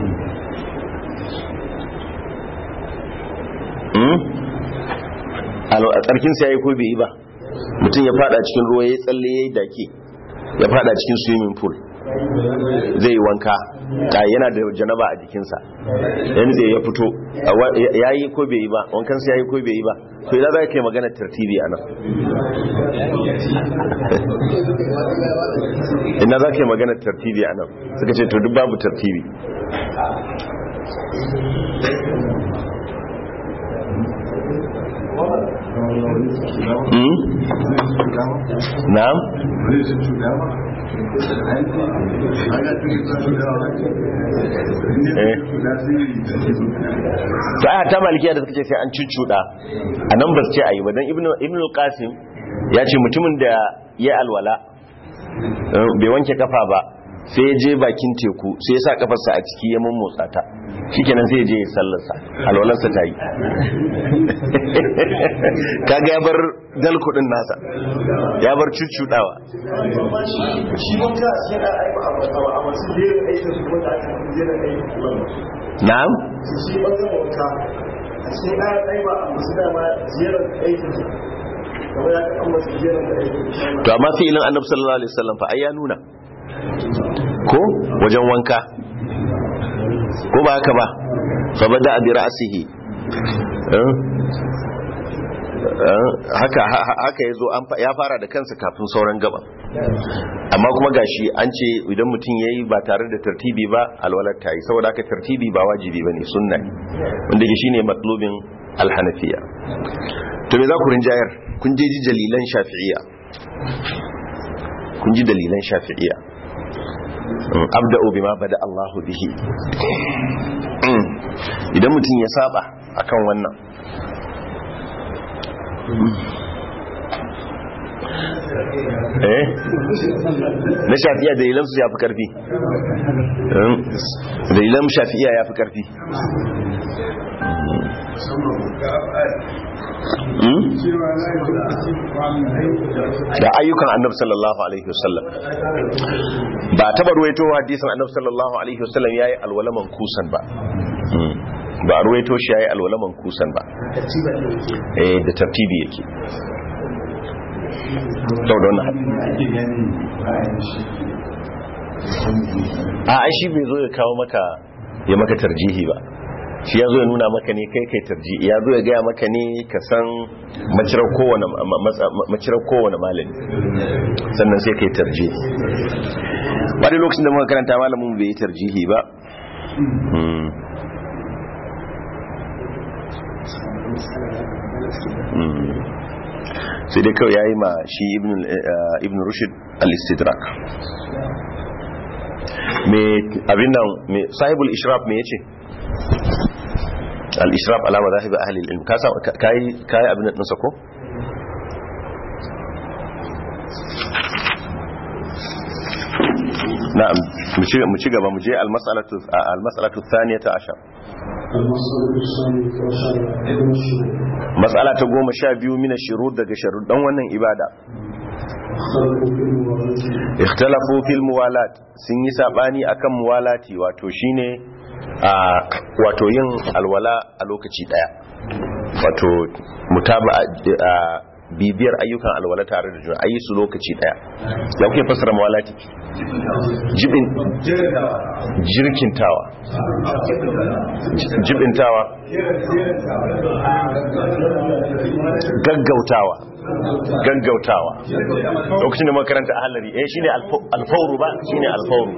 hmm? Alo- a tsarkinsa ya yi ko bai yi ba mutum ya fada cikin ruwa ya yi tsalle ya yi dake ya fada cikin swimming pool zai yi wanka ta yana da janaba a jikinsa yanzu ya fito a wa- ya yi ko bai yi ba wankansa ya yi ko bai yi ba to idan za ka yi magana tartibi a nan ina za ka yi magana tartibi a nan suka ce to duk babu tartibi Hmm? na'am Eh. to aya ta malikiya da suka ce sai an cuccuda a nan ba su ce a yi ba don ibn al-qasim ya ce mutumin da ya alwala eh, bai wanke kafa ba sai ya je bakin teku sai ya sa kafarsa a ciki ya mummotsa ta shikenan sai ya je ya sallarsa alwalarsa ta yi kaga ya bar dalkudin nasa ya bar cuccudawa shi wanka shi yana aiki a masu jerin aikin su wanda aka fi jerin aikin na'am shi ɓangaren wanka a cikin ɗaya ɗaya ba a masu dama jerin aikin su kamar ya kan masu jerin da aikin su to amma fi'ilin annabi sallallahu alaihi wasallam fa ai ya nuna ko wajen wanka ko ba haka ba fa bada bi ra'sihi eh? Eh, haka ha- ha- haka yazo an fa- ya fara da kansa kafin sauran gaban amma kuma gashi an ce idan mutum yayi ba tare da tartibi ba alwalar ta yi saboda haka tartibi ba wajibi bane sunna ne wanda ke shine matlubin alhanafiya to me za ku rinjayar kun je ji dalilan shafi'iyya kun ji dalilan shafi'iyya Mm, abda'u bima bada Allahu bihi Mm, idan mutum ya saba akan wannan eh na shafi'iyya dalilan su ya fi karfi Mm, dalilan shafi'iyya ya fi karfi Mm? da ayyukan annabi sallallahu alaihi wasallam ba taba ruwaito hadisin annabi sallallahu alaihi wasallam yayi alwalaman kusan ba Mm. ba a ruwaito shi yayi alwalaman kusan ba eh da tartibi yake sau da wannan a ai shi bai zo ya kawo maka ya maka tarjihi ba shi ya zo ya nuna maka ne kai kai tarjihi ya zo ya gaya maka ne ka san macirar kowane ma- matsa- macirar kowane malami sannan sai kai tarjihi ba da lokacin da muka karanta malamin bai yi tarjihi ba Hmm. Hmm. sai dai kawai ya yi ma shi ibn eh, ibn rushd al-istidrak me abin nan me sahibul ishraf me yace al-ishraf ala madahib ahli al-ilm ka sa kai kai abin nan sa ko na'am mu ci mu ci gaba mu je al-mas'alatu al-mas'alatu thaniyata ashar المسألة الثانية عشر من الشروط mas'ala ta goma sha biyu mina shirud daga sharuɗan wannan ibada اختلفوا في الموالاة ikhtalafu fil muwalat sun yi sabani akan muwalati wato shine a wato yin alwala a lokaci daya wato mutaba a bibiyar ayyukan alwala tare da juna ayi su lokaci daya ya kuke fassara muwalati jibin jirkintawa jibintawa gaggautawa gaggautawa lokacin da makaranta a halari eh shine alfauru ba shine alfauru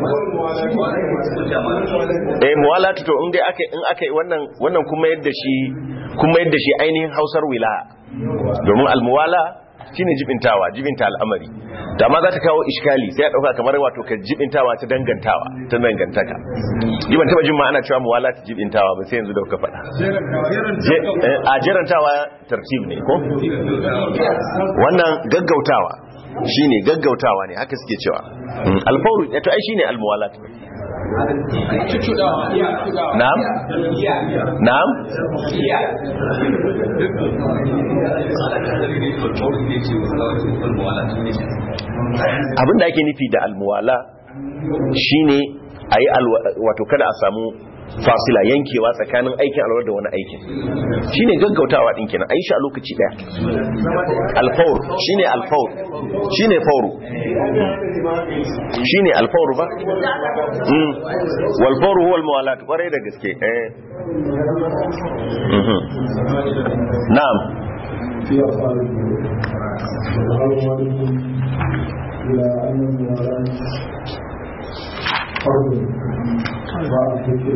eh muwalatu to in dai aka in aka wannan wannan kuma yadda shi kuma yadda shi ainihin Hausar wilaya domin almuwala shine jibintawa jibinta al'amari da ma za ta kawo iskali sai ya dauka kamar wato ka jibintawa ta dangantawa ta dangantaka jiban taba jin ma ana cewa muwala ta jibintawa ba sai yanzu da kuka faɗa Je- eh, a jerantawa tartib ne ko wannan gaggautawa shine gaggautawa ne haka suke cewa Mm, alfawru to ai shine almuwalat na'am na'am abinda ake nufi da almuwala shine a yi wato kada a samu fasila yankewa tsakanin aikin alwar da wani aikin shine gaggautawa din kenan a yi shi a lokaci daya alfawr shine alfawr shine fawru shine alfawr ba mm wal fawru huwa al muwalat kwarai da gaske eh mhm na'am في أفعال وهل والد إلى أن الموالاة فرض مع الفكر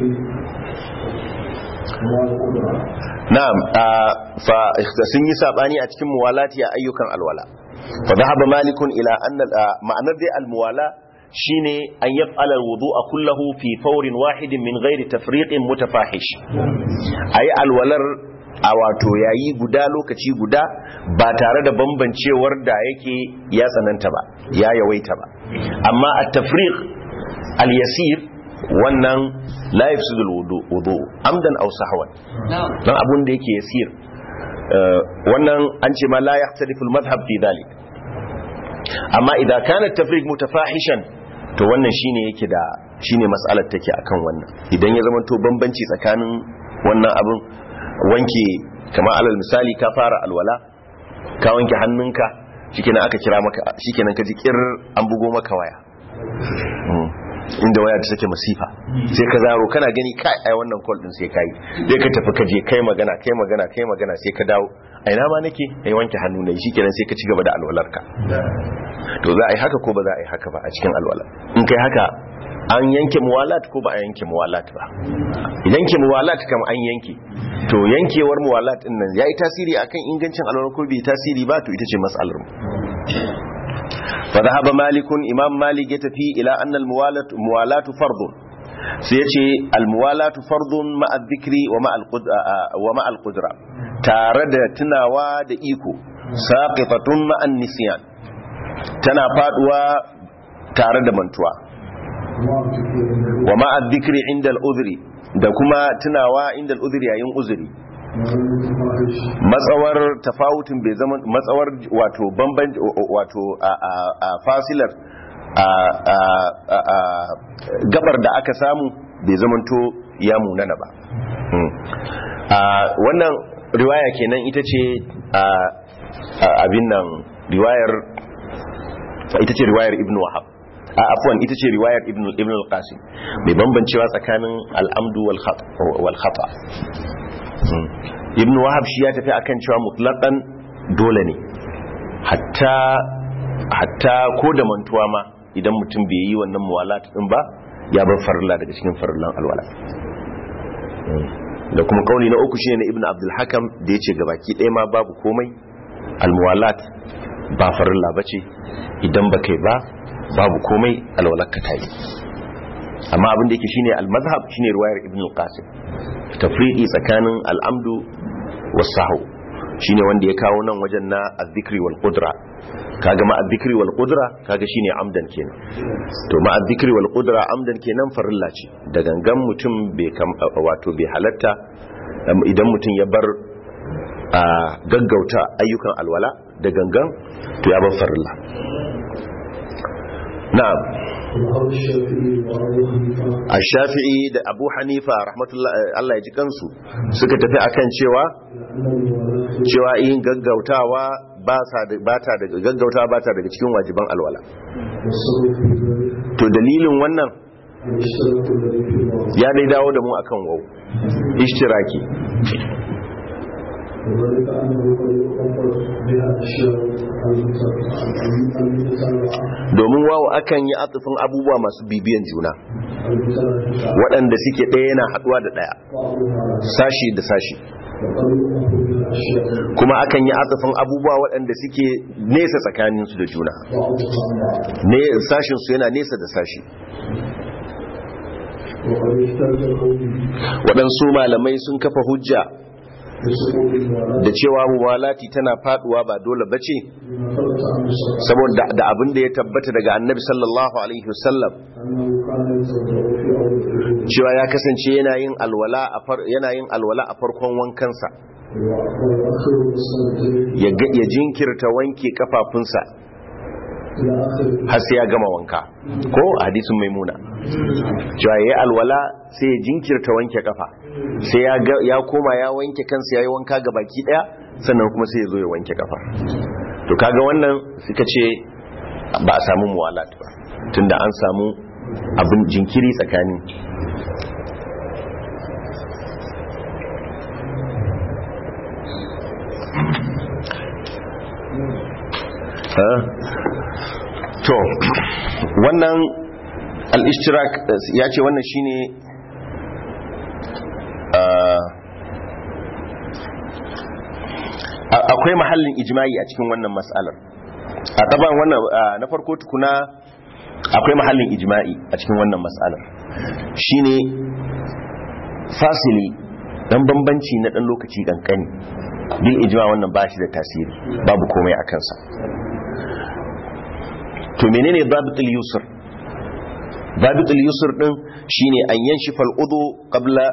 والقدرة na'am fa sun yi sabani a cikin muwalati a ayyukan alwala fa dhahaba malikun ila anna ma'anar dai almuwala shine an yaf'ala alwudu'a kullahu fi fawrin wahidin min ghairi tafriqin mutafahish ayi alwalar a wato yayi guda lokaci guda ba tare da bambancewar da yake ya tsananta ba ya yawaita ba amma at-tafriq al-yasir wannan la yafsidu al-wudu amdan aw sahwan dan abun da yake yasir wannan an ce ma la yahtalifu al-madhhab fi dhalik amma idan kana at-tafriq mutafahishan to wannan shine yake da shine mas'alar take akan wannan idan ya zama to bambanci tsakanin wannan abun wanke kamar alal misali ka fara alwala ka wanke hannunka shikenan aka kira maka shikenan ka ji kir an bugo maka waya inda waya ta take masifa sai ka zaro kana gani kai ai wannan call din sai kai dai ka tafi ka je kai magana kai magana kai magana sai ka dawo a ina ma nake ai wanke hannu ne shikenan sai ka ci gaba da alwalarka to za a yi haka ko ba za a yi haka ba a cikin alwala in kai haka an yanke muwalat ko ba a yanke muwalat ba yanke muwalat kam an yanke to yankewar muwalat din nan yayi tasiri akan ingancin alwala ko bai tasiri ba to ita ce mas'alar mu fa dhahaba malikun imam malik ya tafi ila anna al muwalat muwalatu fardun sai yace al muwalatu fardun ma al dhikri wa ma al qudra wa ma al qudra tare da tunawa da iko saqitatun ma an nisyan tana faduwa tare da mantuwa wa ma'a dhikri inda al-udhri da kuma tunawa inda al-udhri yayin uzuri matsawar tafawutin bai zama matsawar wato bamban wato a fasilar a gabar da aka samu bai zamanto ya munana ba wannan riwaya kenan ita ce abin nan riwayar ita ce riwayar ibn wahab a afwan ita ce riwayar ibn ibn al-qasim mai bambancewa tsakanin al-amdu wal khata ibn wahab shi ya tafi akan cewa mutlaqan dole ne hatta hatta ko da mantuwa ma idan mutum bai yi wannan muwalat din ba ya bar farilla daga cikin farillan alwala da kuma kauli na uku shine na ibn abdul hakam da yace gabaki ɗaya ma babu komai al-muwalat ba farilla bace idan ba kai ba babu komai alwalarka ta yi amma abin da yake shine al-mazhab shine riwayar ibn al-qasim tafriqi tsakanin al-amdu was-sahw shine wanda ya kawo nan wajen na az-zikri wal qudra kaga ma az-zikri wal qudra kaga shine amdan kenan to ma az-zikri wal qudra amdan kenan farilla ce da gangan mutum bai wato bai halatta idan mutum ya bar gaggauta ayyukan alwala da gangan to ya bar farilla na'am a shafi'i da abu hanifa rahmatullah Allah ya ji kansu suka tafi akan cewa cewa yin gaggautawa ba ta daga gaggautawa ba ta daga cikin wajiban alwala to dalilin wannan ya dai dawo da mu akan wau ishtiraki وذلك أنه قد يؤمر بها أشياء domin wawo akan yi atufin abubuwa masu bibiyan juna waɗanda suke ɗaya yana haɗuwa da ɗaya sashi da sashi kuma akan yi atufin abubuwa waɗanda suke nesa tsakaninsu da juna ne sashinsu yana nesa da sashi waɗansu malamai sun kafa hujja بسقوط الموالاة da cewa muwalati tana faduwa ba dole bace بما ثبت عنه صلى الله saboda da abin da ya tabbata daga annabi sallallahu alaihi wasallam أنه كان يتوضأ في أول الوضوء cewa ya kasance yana yin alwala a far yana yin alwala a farkon wankansa ويؤخر الصلاة ya ga- ya jinkirta wanke kafafunsa إلى آخر har sai ya gama wanka ko a hadisin maimuna cewa yayi alwala sai ya jinkirta wanke kafa sai ya ga- ya koma ya wanke kansa yayi wanka ga baki daya sannan kuma sai ya zo ya wanke kafa to kaga wannan suka ce ba a samu muwalat ba tunda an samu abin jinkiri tsakanin Ha? to wannan al-ishtirak ya ce wannan shine ah, a- akwai mahallin ijma'i a cikin wannan mas'alar a taban wannan ah, na farko tukuna akwai mahallin ijma'i a cikin wannan mas'alar shine fasili dan bambanci na dan lokaci kankani bil ijma wannan ba shi da tasiri babu komai a kansa to menene dabitul yusr dabitul yusr din shine an yanshifa al-udu qabla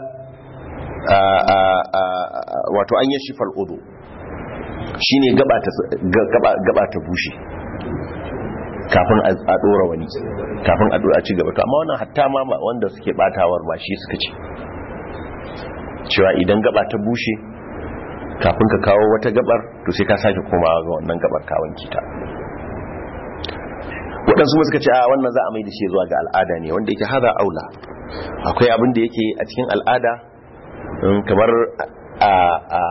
wato an yanshifa al-udu shine gaba ta gaba gaba ta bushe kafin a dora wani kafin a dora ci gaba to amma wannan hatta ma wanda suke batawar ba shi suka ce cewa idan gaba ta bushe kafin ka kawo wata gabar to sai ka sake komawa ga wannan gabar ka wanke ta waɗansu ma suka ce a wannan za a mai da shi zuwa ga al'ada ne wanda yake haza aula akwai abin da yake a cikin al'ada um, kamar a a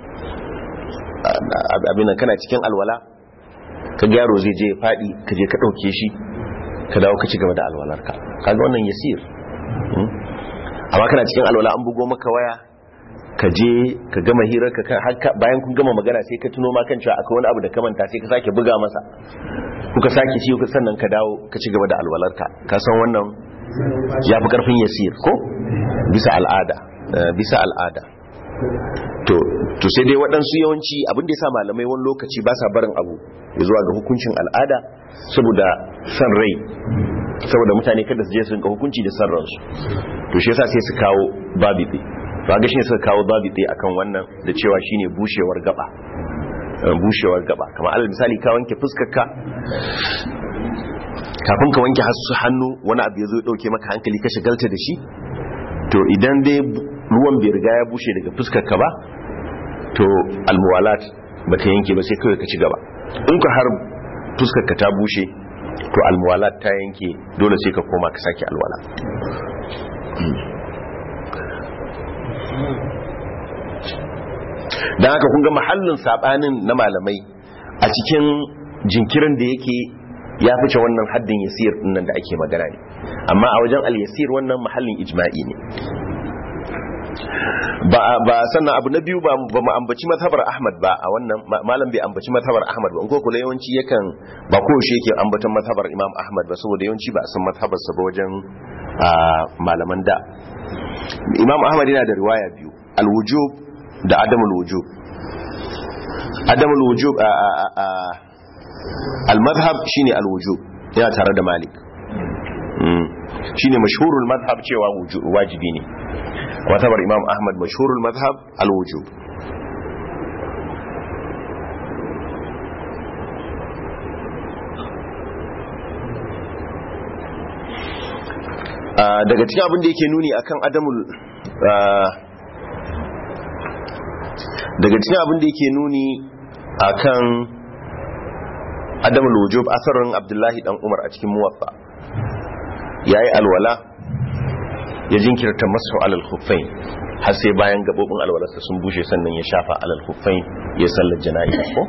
abin nan kana cikin alwala ka gyaro zai je ya faɗi ka je ka ɗauke shi ka dawo ka ci gaba da alwalarka kaga wannan yasir um, amma kana cikin alwala an bugo maka waya ka je ka gama hirar ka bayan kun gama magana sai ka tuno ma kan cewa akwai wani abu da ka manta sai ka sake buga masa kuka sake ci kuka sannan ka dawo ka ci gaba da alwalarka ka san wannan ya fi karfin yasir ko bisa al'ada bisa al'ada to to sai dai waɗansu yawanci abin da ya sa malamai wani lokaci ba sa barin abu ya zuwa ga hukuncin al'ada saboda san rai saboda mutane kada su je su rinka hukunci da san ransu to shi yasa sai su kawo babi to ga shine suka kawo babi akan wannan da cewa shine bushewar gaba bushewar gaba kamar alal misali ka wanke fuskarka kafin ka wanke hasu hannu wani abu ya zo ya dauke maka hankali ka shagalta da shi to idan dai ruwan bai riga ya bushe daga fuskarka ba to almuwalat ba ta yanke ba sai kawai ka ci gaba in ka har fuskarka ta bushe to almuwalat ta yanke dole sai ka koma ka sake alwala don haka kun ga mahallin sabanin na malamai a cikin jinkirin da yake ya fice wannan haddin yasir nan da ake magana ne amma a wajen al-yasir wannan mahallin ijma'i ne ba ba sannan abu na biyu ba ba mu ambaci mazhabar Ahmad ba a wannan malam bai ambaci mazhabar Ahmad ba in ko kula yawanci yakan ba ko shi yake ambaton mazhabar Imam Ahmad ba saboda yawanci ba a san mazhabar sa ba wajen malaman da Imam Ahmad yana da riwaya biyu al-wujub da adamul wujub adamul wujub al-madhhab shine al-wujub yana tare da Malik shine mashhurul madhhab cewa wajibi ne watabar Imam Ahmad mashhurul madhhab al-wujub daga cikin abin da yake nuni akan adamul daga cikin abin da yake nuni akan adamul wujub asarin abdullahi dan umar a cikin muwaffa yayi alwala ya jinkirta masu alal khuffain har sai bayan gabobin alwalarsa sun bushe sannan ya shafa alal khuffain ya sallar jana'iza ko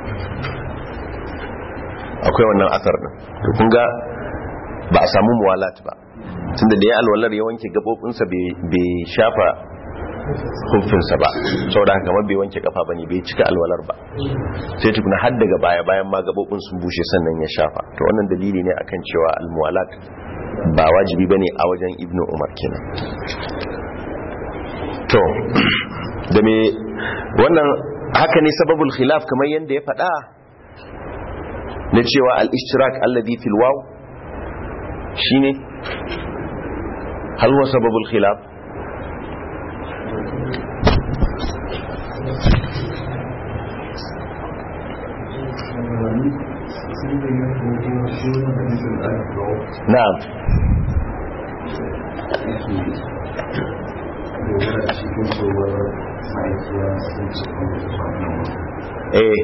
akwai wannan asar din to kun ga ba a samu muwalat ba tunda da ya alwalar ya wanke gabobinsa bai shafa hufinsa ba saboda haka kamar bai wanke kafa bane bai cika alwalar ba sai tukuna har daga baya bayan ma gabobin sun bushe sannan ya shafa to wannan dalili ne akan cewa almuwalat ba wajibi bane a wajen ibnu umar kenan to da me wannan haka ne sababul khilaf kamar yadda ya faɗa na cewa al-ishtirak alladhi fil waw shine hal huwa sababul khilaf na'am eh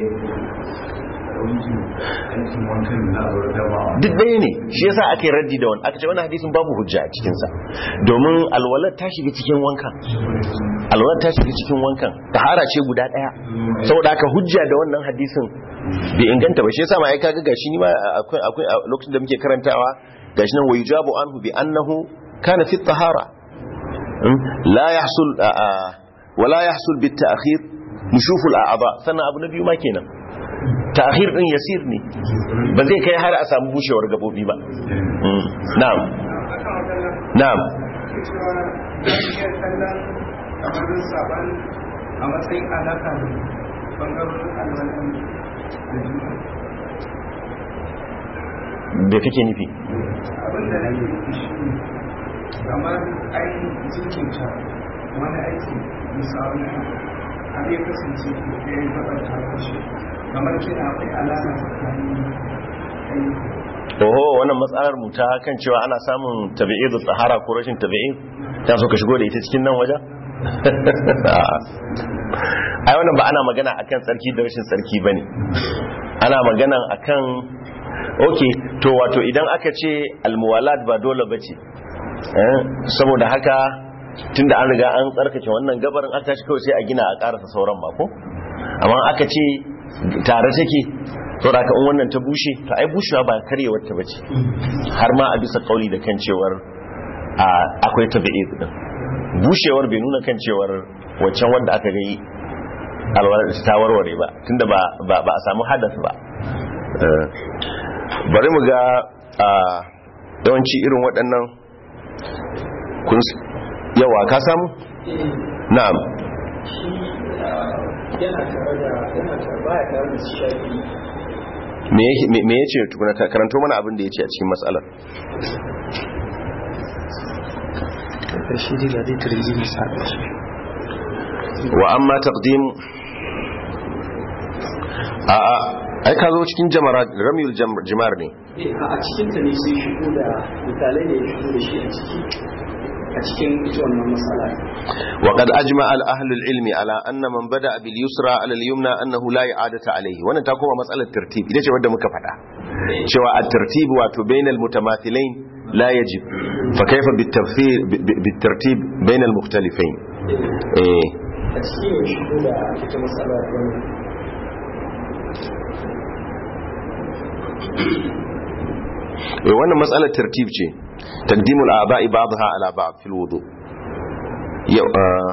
duk ɗaya ne shi yasa aka yi raddi da wani aka ce wani hadisin babu hujja a cikinsa domin alwalar ta shiga cikin wankan alwalar ta shiga cikin wankan tahara ce guda ɗaya saboda aka hujja da wannan hadisin bai inganta ba shi yasa ma ai kaga gashi ni ma akwai akwai lokacin da muke karantawa gashi nan wayujabu anhu bi annahu kana fi tahara la yahsul wala yahsul bit ta'khir nushuful a'dha sannan abu na biyu ma kenan ta'khir din yasir ne ba zai kai har a samu bushewar gabobi ba na'am na'am a matsayin alaka bangarorin alwalan da kake nufi abinda na yi shi kamar ainihin jikinta wani aiki misali har ya kasance da ya gabar ta kashe kamar kina akwai alama tsakanin aiki oho wannan matsalar mu ta kan cewa ana samun tabi'id tsahara ko rashin tabi'id ta so ka shigo da ita cikin nan wajen ai wannan ba ana magana akan tsarki da rashin tsarki bane ana magana akan okay to wato idan aka ce almuwalat ba dole bace eh saboda haka tunda an riga an tsarkake wannan gabarin aka tashi kawai sai a gina a karasa sauran mako amma aka ce tare take saboda haka in wannan ta bushe to ai bushewa ba karyewar ta bace har ma a bisa kauli da kan cewar akwai tabi'i din bushewar bai nuna kan cewar waccan wanda aka ga yi ta warware ba tunda ba ba a samu hadas ba bari mu ga yawanci irin waɗannan kun yawa ka samu na'am yana tare da yana tare baya tare da shafi me ya ce tukuna karanto mana abin da ya ce a cikin matsalar shi dai ga dai turji misali wa amma taqdim a a ai ka zo cikin jamara ramyul jimar ne a cikin ta ne sai shigo da misalai ne ya shigo da shi a ciki a cikin ita wannan matsala وقد أجمع الأهل العلم على أن من بدأ باليسرى على اليمنى أنه لا إعادة عليه وانا تقوم مسألة الترتيب إذا شو ودى مكفتا شو الترتيب واتو بين المتماثلين لا يجب فكيف بالترتيب, بالترتيب بين المختلفين إيه. a cikin ya shigo da ita matsala wannan إيه وانا مسألة ترتيب شيء تقديم الآباء بعضها على بعض في الوضوء yau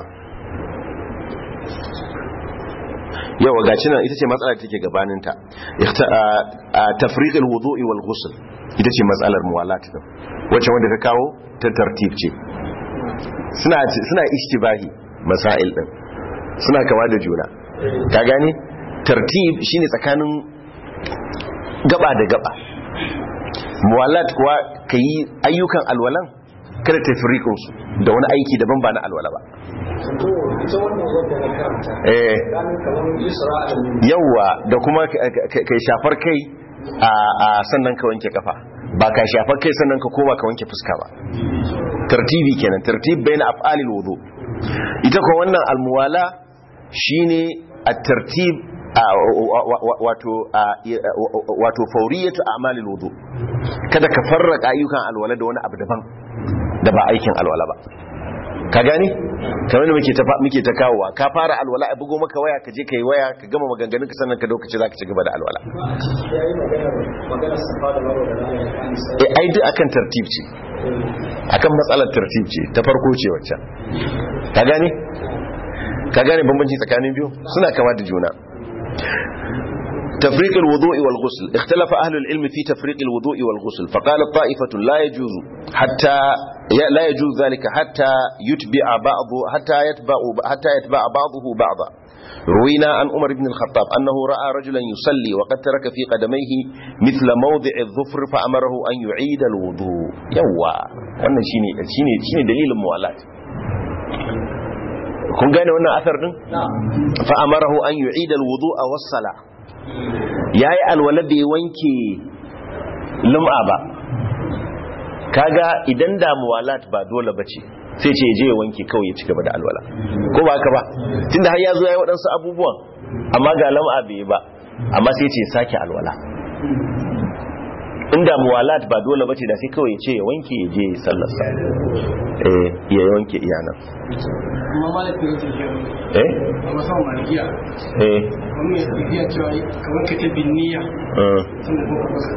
yawa gaci nan ita ce matsalar take gabaninta tafriqul wudu'i wal ghusl ita ce matsalar muwalat din wacce wanda ka kawo ta tartib ce suna suna ishtibahi masail din suna kawa da juna ka gane tartib shine tsakanin gaba da gaba muwalat kuwa kayi ayyukan alwalan kada ta firikun su da wani aiki daban ba na alwala ba to ita wannan wadda na karanta eh ganin kamar yusra a yawa da kuma kai shafar kai a sannan ka wanke kafa ba ka shafar kai sannan ka koma ka wanke fuska ba tartibi kenan tartib bayan af'alil wudu ita ko wannan almuwala shine at-tartib wato wato fauriyatu a'malil wudu kada ka farraka ayyukan alwala da wani abu daban da ba aikin alwala ba ka gani kamar da muke ta muke ta kawowa ka fara alwala a bugo maka waya ka je kai waya ka gama maganganun ka sannan ka dauka ce zaka ci gaba da alwala ya yi magana magana safa da marwa da rana ya kan sai eh ai duk akan tartib ce akan matsalar tartib ce ta farko ce wacce ka gani ka gane bambanci tsakanin biyu suna kama da juna تفريق الوضوء والغسل اختلف أهل العلم في تفريق الوضوء والغسل فقال طائفة لا يجوز حتى لا يجوز ذلك حتى يتبع بعض حتى يتبع حتى يتبع بعضه بعضا روينا عن عمر بن الخطاب أنه رأى رجلا يصلي وقد ترك في قدميه مثل موضع الظفر فأمره أن يعيد الوضوء يوا wannan shine shine shine dalilin muwalat kun gane wannan asar din fa amarahu an yu'ida alwudu'a was-sala yayi alwala bai wanke lum'a ba kaga idan da muwalat ba dole bace sai ce je ya wanke kawai ya cigaba da alwala ko ba haka ba tunda har ya zo yayi waɗansu abubuwan amma ga lam'a bai ba amma sai ce sake alwala inda muwalat ba dole bace da sai kawai ya ce ya wanke ya je sallar sa eh ya wanke iyanan amma malaka yake shi eh a masan malikiya eh wani ya tafiya cewa kamar ka ta binniya eh. tun da kuma baka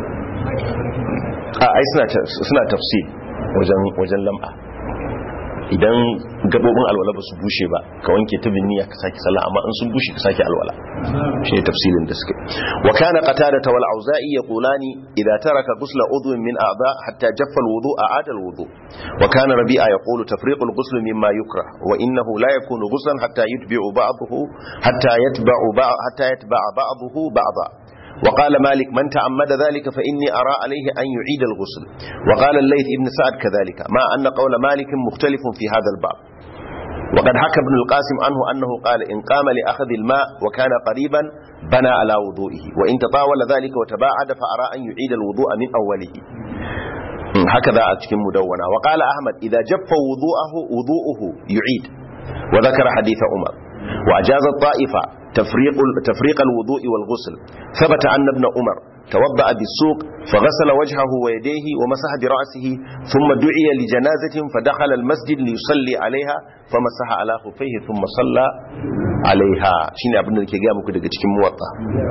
a ai suna ta- suna tafsir wajen wajen lam'a idan gabobin alwala ba su bushe ba ka wanke ta binniya ka sake sallah amma in sun bushe ka sake alwala shi ne tafsilin da suke wa kana qatada wal auza'i yaqulani idza taraka ghusla udwin min a'dha hatta jaffa al wudu a'ada al wudu wa kana rabi'a yaqulu tafriq al ghusl mimma yukrah wa innahu la yakunu ghuslan hatta yutbi'u ba'dahu hatta yatba'u ba' hatta yatba'a ba'dahu ba'dha وقال مالك من تعمد ذلك فإني أرى عليه أن يعيد الغسل وقال الليث ابن سعد كذلك مع أن قول مالك مختلف في هذا الباب وقد حكى ابن القاسم عنه أنه قال إن قام لأخذ الماء وكان قريبا بنى على وضوئه وإن تطاول ذلك وتباعد فأرى أن يعيد الوضوء من أوله هكذا أتكم مدونة وقال أحمد إذا جف وضوءه وضوءه يعيد وذكر حديث عمر وأجاز الطائفة تفريق, تفريق الوضوء والغسل ثبت أن ابن عمر توضأ بالسوق فغسل وجهه ويديه ومسح برأسه ثم دعي لجنازة فدخل المسجد ليصلي عليها فمسح على خفيه ثم صلى عليها شين ابن الكيغام كده cikin muwatta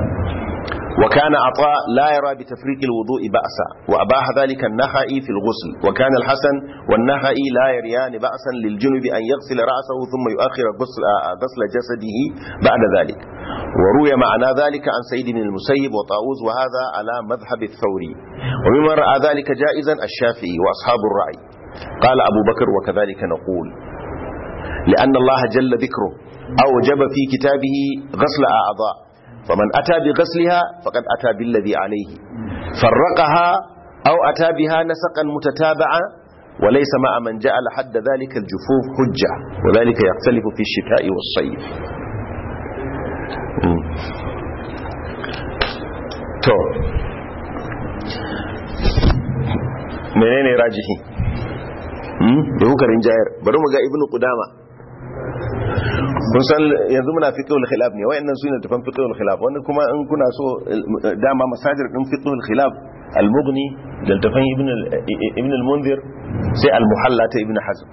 وكان عطاء لا يرى بتفريق الوضوء بأسا وأباح ذلك النخعي في الغسل وكان الحسن والنخعي لا يريان بأسا للجنب أن يغسل رأسه ثم يؤخر غسل, آه، غسل جسده بعد ذلك وروي معنى ذلك عن سيد بن المسيب وطاووس وهذا على مذهب الثوري وممن رأى ذلك جائزا الشافعي وأصحاب الرأي قال أبو بكر وكذلك نقول لأن الله جل ذكره أوجب في كتابه غسل أعضاء فمن أتى بغسلها فقد أتى بالذي عليه فرقها أو أتى بها نسقا متتابعا وليس مع من جعل حد ذلك الجفوف حجة وذلك يختلف في الشتاء والصيف مم. تو menene rajihi hmm da kuka rinjayar bari mu ga ibnu qudama kun san yanzu muna fiqhul khilaf ne wayannan sune tafan fiqhul khilaf wanda kuma in kuna so dama masajir din fiqhul khilaf al-mughni da tafan ibn ibn al-munzir sai al-muhalla ta ibn hazm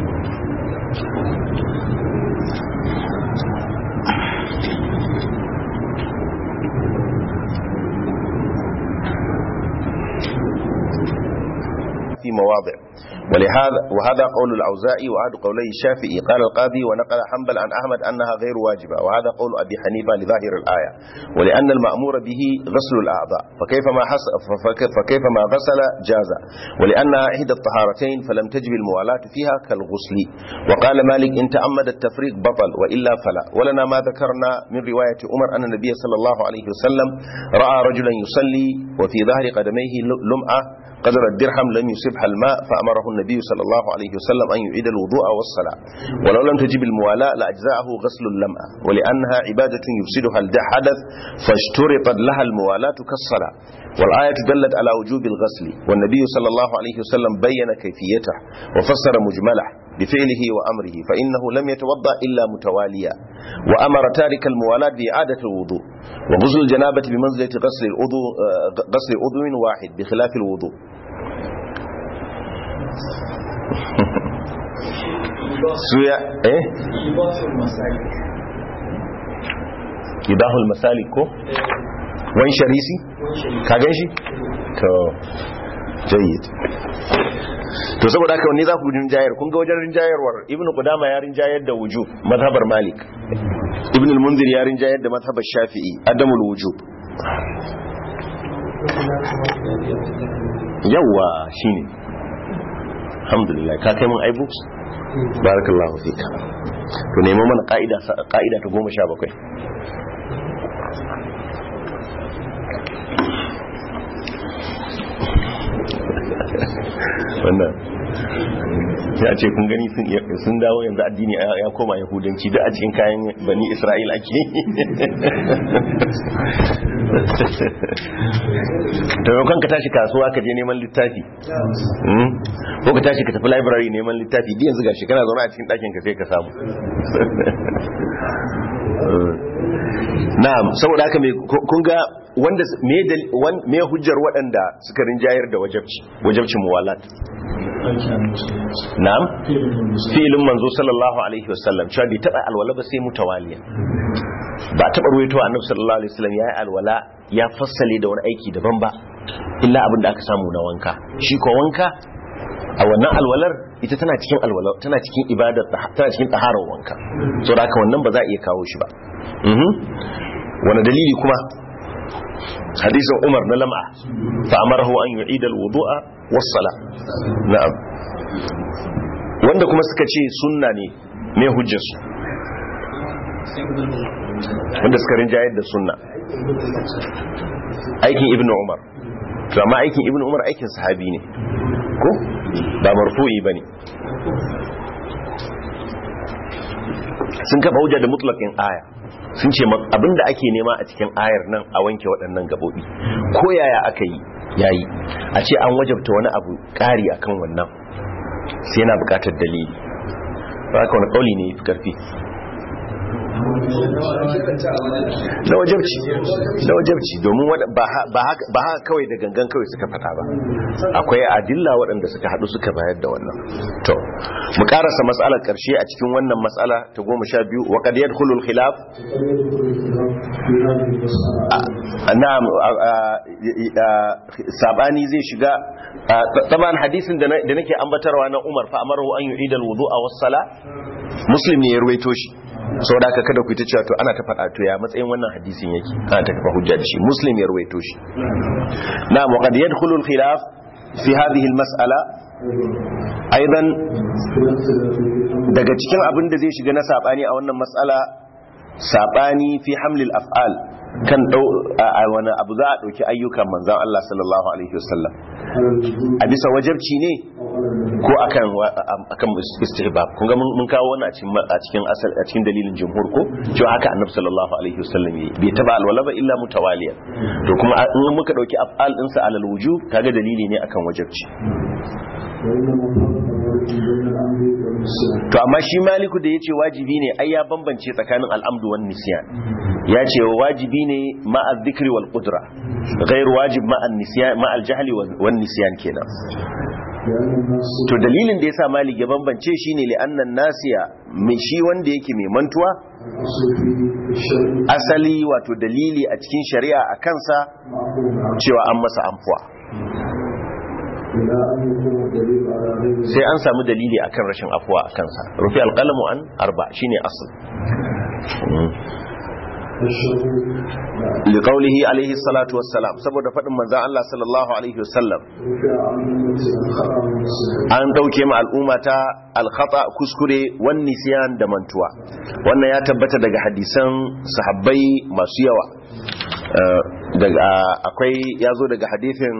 في مواضع ولهذا وهذا قول الأوزاعي وهذا قولي الشافعي قال القاضي ونقل حنبل عن أحمد أنها غير واجبة وهذا قول أبي حنيفة لظاهر الآية ولأن المأمور به غسل الأعضاء فكيف ما حس فك- فكيف ما غسل جاز ولأنها إحدى الطهارتين فلم تجب الموالاة فيها كالغسل وقال مالك إن تأمد التفريق بطل وإلا فلا ولنا ما ذكرنا من رواية عمر أن النبي صلى الله عليه وسلم رأى رجلا يصلي وفي ظهر قدميه لمعة قدر الدرهم لم يصبها الماء فأمره النبي صلى الله عليه وسلم أن يعيد الوضوء والصلاة ولو لم تجب الموالاة لأجزاءه غسل اللمعة ولأنها عبادة يفسدها الحدث فاشترطت لها الموالاة كالصلاة والآية دلت على وجوب الغسل والنبي صلى الله عليه وسلم بين كيفيته وفسر مجمله بفعله وأمره فإنه لم يتوضأ إلا متواليا وأمر تارك الموالاة بإعادة الوضوء وغسل الجنابة بمنزلة غسل العضو آه، غسل عضو واحد بخلاف الوضوء suya eh idahul masalik ko wan sharisi ka gan shi to jayyid to saboda haka wani za ku rinjayar kun ga wajen rinjayarwar ibnu qudama ya rinjayar da wujub mazhabar malik ibn al-munzir ya rinjayar da mazhabar shafi'i adamul wujub yawa shine alhamdulillah ka kai mun iBooks barakallahu fika to nemo mana ka'ida ka'ida ta 17 wannan ya ce kun gani sun dawo yanzu addini ya koma yahudanci da a cikin kayan bani isra'il ake taimakon ka tashi kasuwa ka je neman littafi ko ka tashi ka tafi library neman littafi di yanzu gashi kana zaune a cikin ɗakin ka sai ka samu na'am saboda haka kun ga wanda me hujjar waɗanda suka rinjayar da wajabci wajabcin muwalat na'am filin manzo sallallahu alaihi wasallam cewa bai taɓa alwala ba sai mutawaliya ba taɓa ruwaito annabi sallallahu alaihi wasallam ya yi alwala ya fassale da wani aiki daban ba illa abin da aka samu na wanka shi ko wanka a wannan alwalar ita tana cikin alwala tana cikin ibadar tana cikin taharar wanka so da haka wannan ba za a iya kawo shi ba wani dalili kuma hadisin umar na lam'a fa amarahu an yu'ida alwudu'a was-sala na'am wanda kuma suka ce sunna ne me hujjar su wanda suka rinjayar da sunna aikin ibnu umar to amma aikin ibnu umar aikin sahabi ne ko ba marfu'i bane sun kafa hujja da mutlaqin aya sun ce abinda ake nema a cikin ayar nan a wanke waɗannan gabobi ko yaya aka yi yayi a ce an wajabta wani abu ƙari akan wannan sai yana buƙatar dalili ba ka wani ƙauli ne fi ƙarfi na wajabci na wajabci domin ba haka kawai da gangan kawai suka fata ba akwai adilla waɗanda suka haɗu suka bayar da wannan to mu karasa matsalar ƙarshe a cikin wannan matsala ta goma sha biyu wa qad yadkhulu al-khilaf na'am sabani zai shiga taban hadisin da nake ambatarwa na Umar fa amaru an yu'ida al-wudu'a was-sala muslim ne ya ruwaito shi sau da aka kada ku ta cewa to ana ta faɗa to ya matsayin wannan hadisin yake ana ta kafa hujja da shi muslim ya ruwaito shi na muqad yadkhulu al-khilaf fi hadhihi al-mas'ala aidan daga cikin abin da zai shiga na sabani a wannan mas'ala sabani fi hamlil af'al kan dau a wani abu za a dauki ayyukan manzon Allah sallallahu alaihi wasallam a bisa wajabci ne ko akan akan istihbab kun ga mun kawo wannan a cikin a cikin asal a cikin dalilin jumhur ko cewa haka annabi sallallahu alaihi wasallam yi bai taba alwala ba illa mutawaliya to kuma in muka dauki af'al din sa alal wujub kaga dalili ne akan wajabci to amma shi maliku da yace wajibi ne ai ya bambance tsakanin al'amdu wan nisyan ya ce wajibi ne ma'a dhikri wal qudra ghairu wajib ma'a nisyan ma'a al-jahli wan nisyan kenan to dalilin da yasa malik ya bambance shine li annan nasiya mai shi wanda yake mai mantuwa asali wato dalili a cikin shari'a a kansa cewa an masa amfuwa sai an samu dalili akan rashin afuwa a kansa rufi alƙalamu an arba shine asal liƙaulihi alaihi salatu wassalam saboda faɗin manzan Allah sallallahu alaihi wasallam an ɗauke ma al'umma ta alkhata kuskure wani nisiyan da mantuwa wannan ya tabbata daga hadisan sahabbai masu yawa akwai ya zo daga hadithin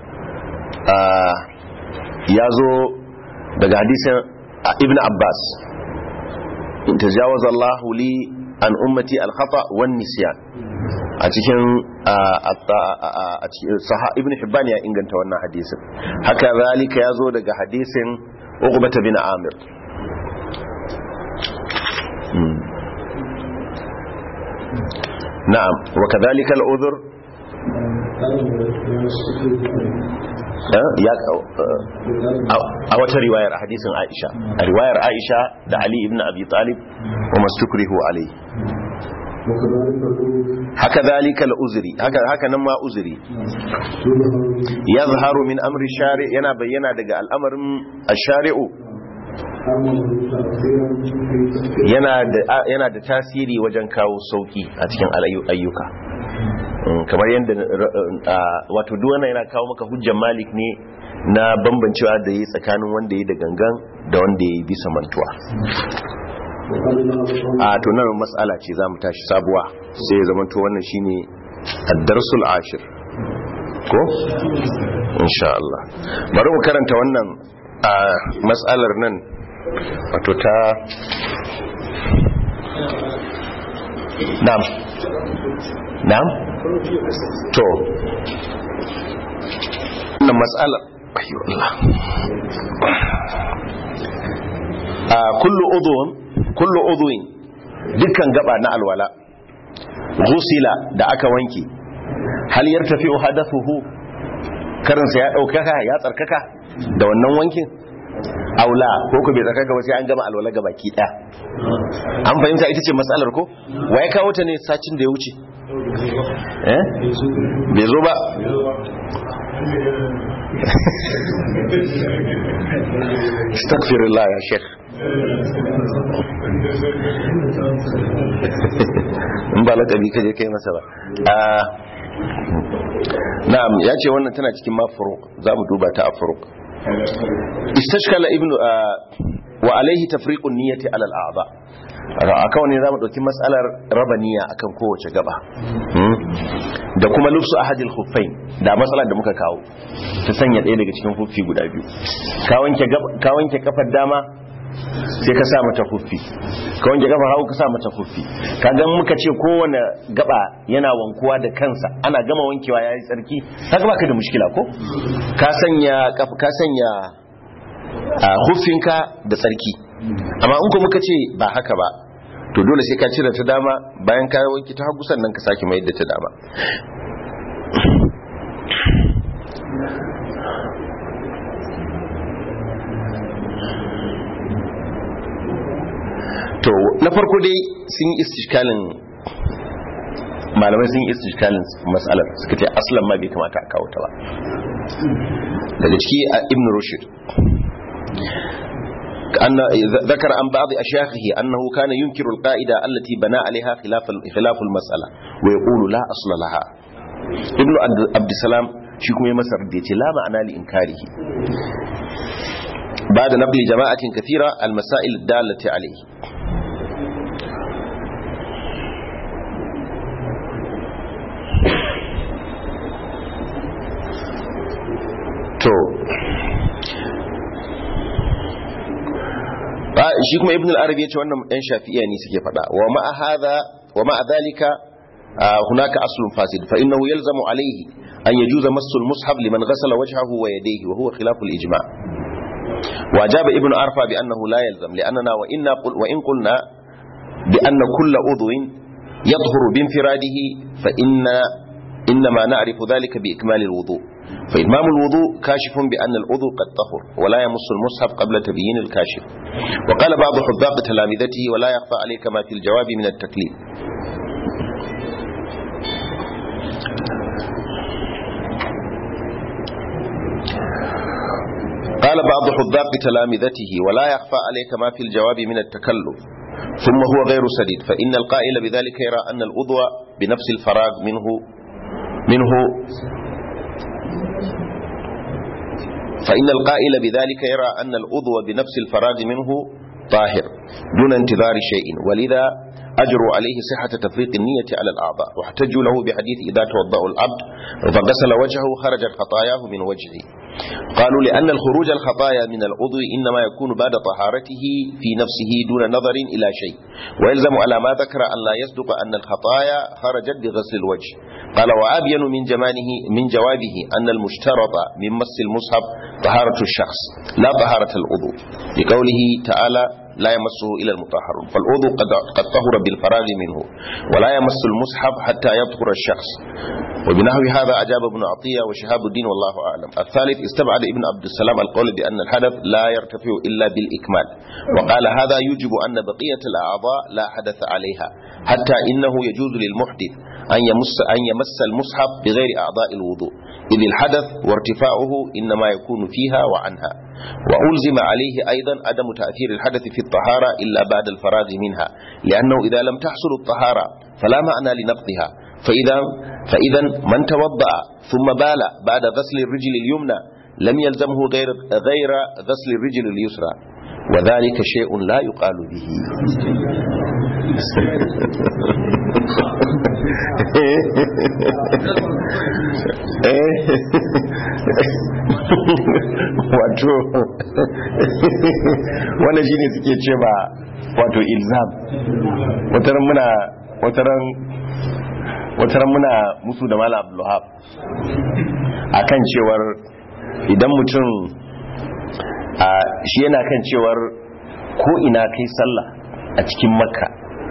ya zo daga hadisin ibn abbas in tajawaza Allah li an ummati al-khata wan nisyan a cikin ibn hibban ya inganta wannan hadisin haka zalika ya zo daga hadisin uqbah bin amir na'am wa kadhalika al-udhr a wata riwayar a hadisin Aisha a riwayar Aisha da Ali ibn Abi Talib wa mastukrihu alai haka zalika al-uzri haka haka nan ma uzri yazharu min amri shari yana bayyana daga al'amarin ash-shari'u yana da yana da tasiri wajen kawo sauki a cikin ayyuka Mm, kamar yadda uh, wato duk wannan yana kawo maka hujjar malik ne na bambancewa da yi tsakanin wanda ya da gangan da wanda ya yi bisa mantuwa a to nan matsala ce za mu tashi sabuwa sai ya zama to wannan shine ad-darsul ashir ko insha Allah bari mu karanta wannan a matsalar nan wato ta na'am na'am to wannan matsalar ayyo Allah a kullu udhun kullu udhun dukkan gaba na alwala ghusila da aka wanke hal yartafi'u hadathuhu karinsa ya daukaka ya tsarkaka da wannan wankin aula ko ku bai tsarkaka ba sai an gama alwala ga baki daya an fahimta ita ce matsalar ko waye kawo ta ne sacin da ya wuce eh bai zo ba astaghfirullah ya sheikh in ba lakabi ka je kai masa ba na'am ya ce wannan tana cikin mafuruk za mu duba ta a furuk istashkala ibnu wa alaihi tafriqun niyyati ala al-a'dha akan ne zamu dauki mas'alar raba niyya akan kowace gaba da kuma lubsu ahadil khuffain da matsalar da muka kawo ta sanya ɗaya daga cikin huffi guda biyu ka wanke ka wanke kafar dama sai ka sa mata huffi ka wanke kafar hagu ka sa mata huffi kaga muka ce kowane gaba yana wankuwa da kansa ana gama wankewa yayi tsarki kaga baka da mushkila ko ka sanya ka sanya huffinka da tsarki amma in ko muka ce ba haka ba to dole sai ka cire ta dama bayan ka wanke ta hagu sannan ka sake mai da ta dama to na farko dai sun yi istishkalin malamai sun yi istishkalin matsalar suka ce aslan ma bai kamata a kawo ta ba daga ciki a ibn rushd أن ذكر عن بعض أشياخه أنه كان ينكر القاعدة التي بنى عليها خلاف خلاف المسألة ويقول لا أصل لها ابن عبد السلام شيكم يمسر ديتي لا معنى لإنكاره بعد نقل جماعة كثيرة المسائل الدالة عليه to shi kuma ibn al-arabi yace wannan ɗan shafi'iyya ne suke faɗa wa ma hadha wa ma dhalika hunaka aslun fasid fa innahu yalzamu alayhi an yajuza massu al-mushaf liman ghasala wajhahu wa yadayhi wa huwa khilaf al-ijma' wa ajaba ibn arfa bi annahu la yalzam li'annana wa inna qul wa in qulna bi anna kull udwin yadhhuru bi infiradihi fa inna إنما نعرف ذلك بإكمال الوضوء فإتمام الوضوء كاشف بأن الوضوء قد طهر ولا يمس المصحف قبل تبيين الكاشف وقال بعض حذاق تلامذته ولا يخفى عليك ما في الجواب من التكليف قال بعض حذاق تلامذته ولا يخفى عليك ما في الجواب من التكلف ثم هو غير سديد فإن القائل بذلك يرى أن الأضوى بنفس الفراغ منه منه فإن القائل بذلك يرى أن الأضوى بنفس الفراغ منه طاهر دون انتظار شيء ولذا أجروا عليه صحة تفريق النية على الأعضاء واحتجوا له بحديث إذا توضأ العبد فغسل وجهه خرجت خطاياه من وجهه قالوا لأن الخروج الخطايا من العضو إنما يكون بعد طهارته في نفسه دون نظر إلى شيء ويلزم على ما ذكر أن لا يصدق أن الخطايا خرجت بغسل الوجه قال وأبين من جمانه من جوابه أن المشترط من مس المصحف طهارة الشخص لا طهارة العضو لقوله تعالى لا يمسه إلى المطهرون فالعضو قد, قد طهر بالفراغ منه ولا يمس المصحف حتى يطهر الشخص وبنحو هذا أجاب ابن عطية وشهاب الدين والله أعلم الثالث استبعد ابن عبد السلام القول بأن الحدث لا يرتفع إلا بالإكمال وقال هذا يوجب أن بقية الأعضاء لا حدث عليها حتى إنه يجوز للمحدث أن يمس, أن يمس المصحف بغير أعضاء الوضوء إذ الحدث وارتفاعه إنما يكون فيها وعنها وألزم عليه أيضا عدم تأثير الحدث في الطهارة إلا بعد الفراغ منها لأنه إذا لم تحصل الطهارة فلا معنى لنقضها فإذا فإذا من توضأ ثم بال بعد غسل الرجل اليمنى لم يلزمه غير غير غسل الرجل اليسرى وذلك شيء لا يقال به wato wannan shine suke ce ba wato ilzam wataran muna wataran wataran muna musu da mala abdullahab akan cewar idan mutum shi yana kan cewar ko ina kai sallah a cikin makka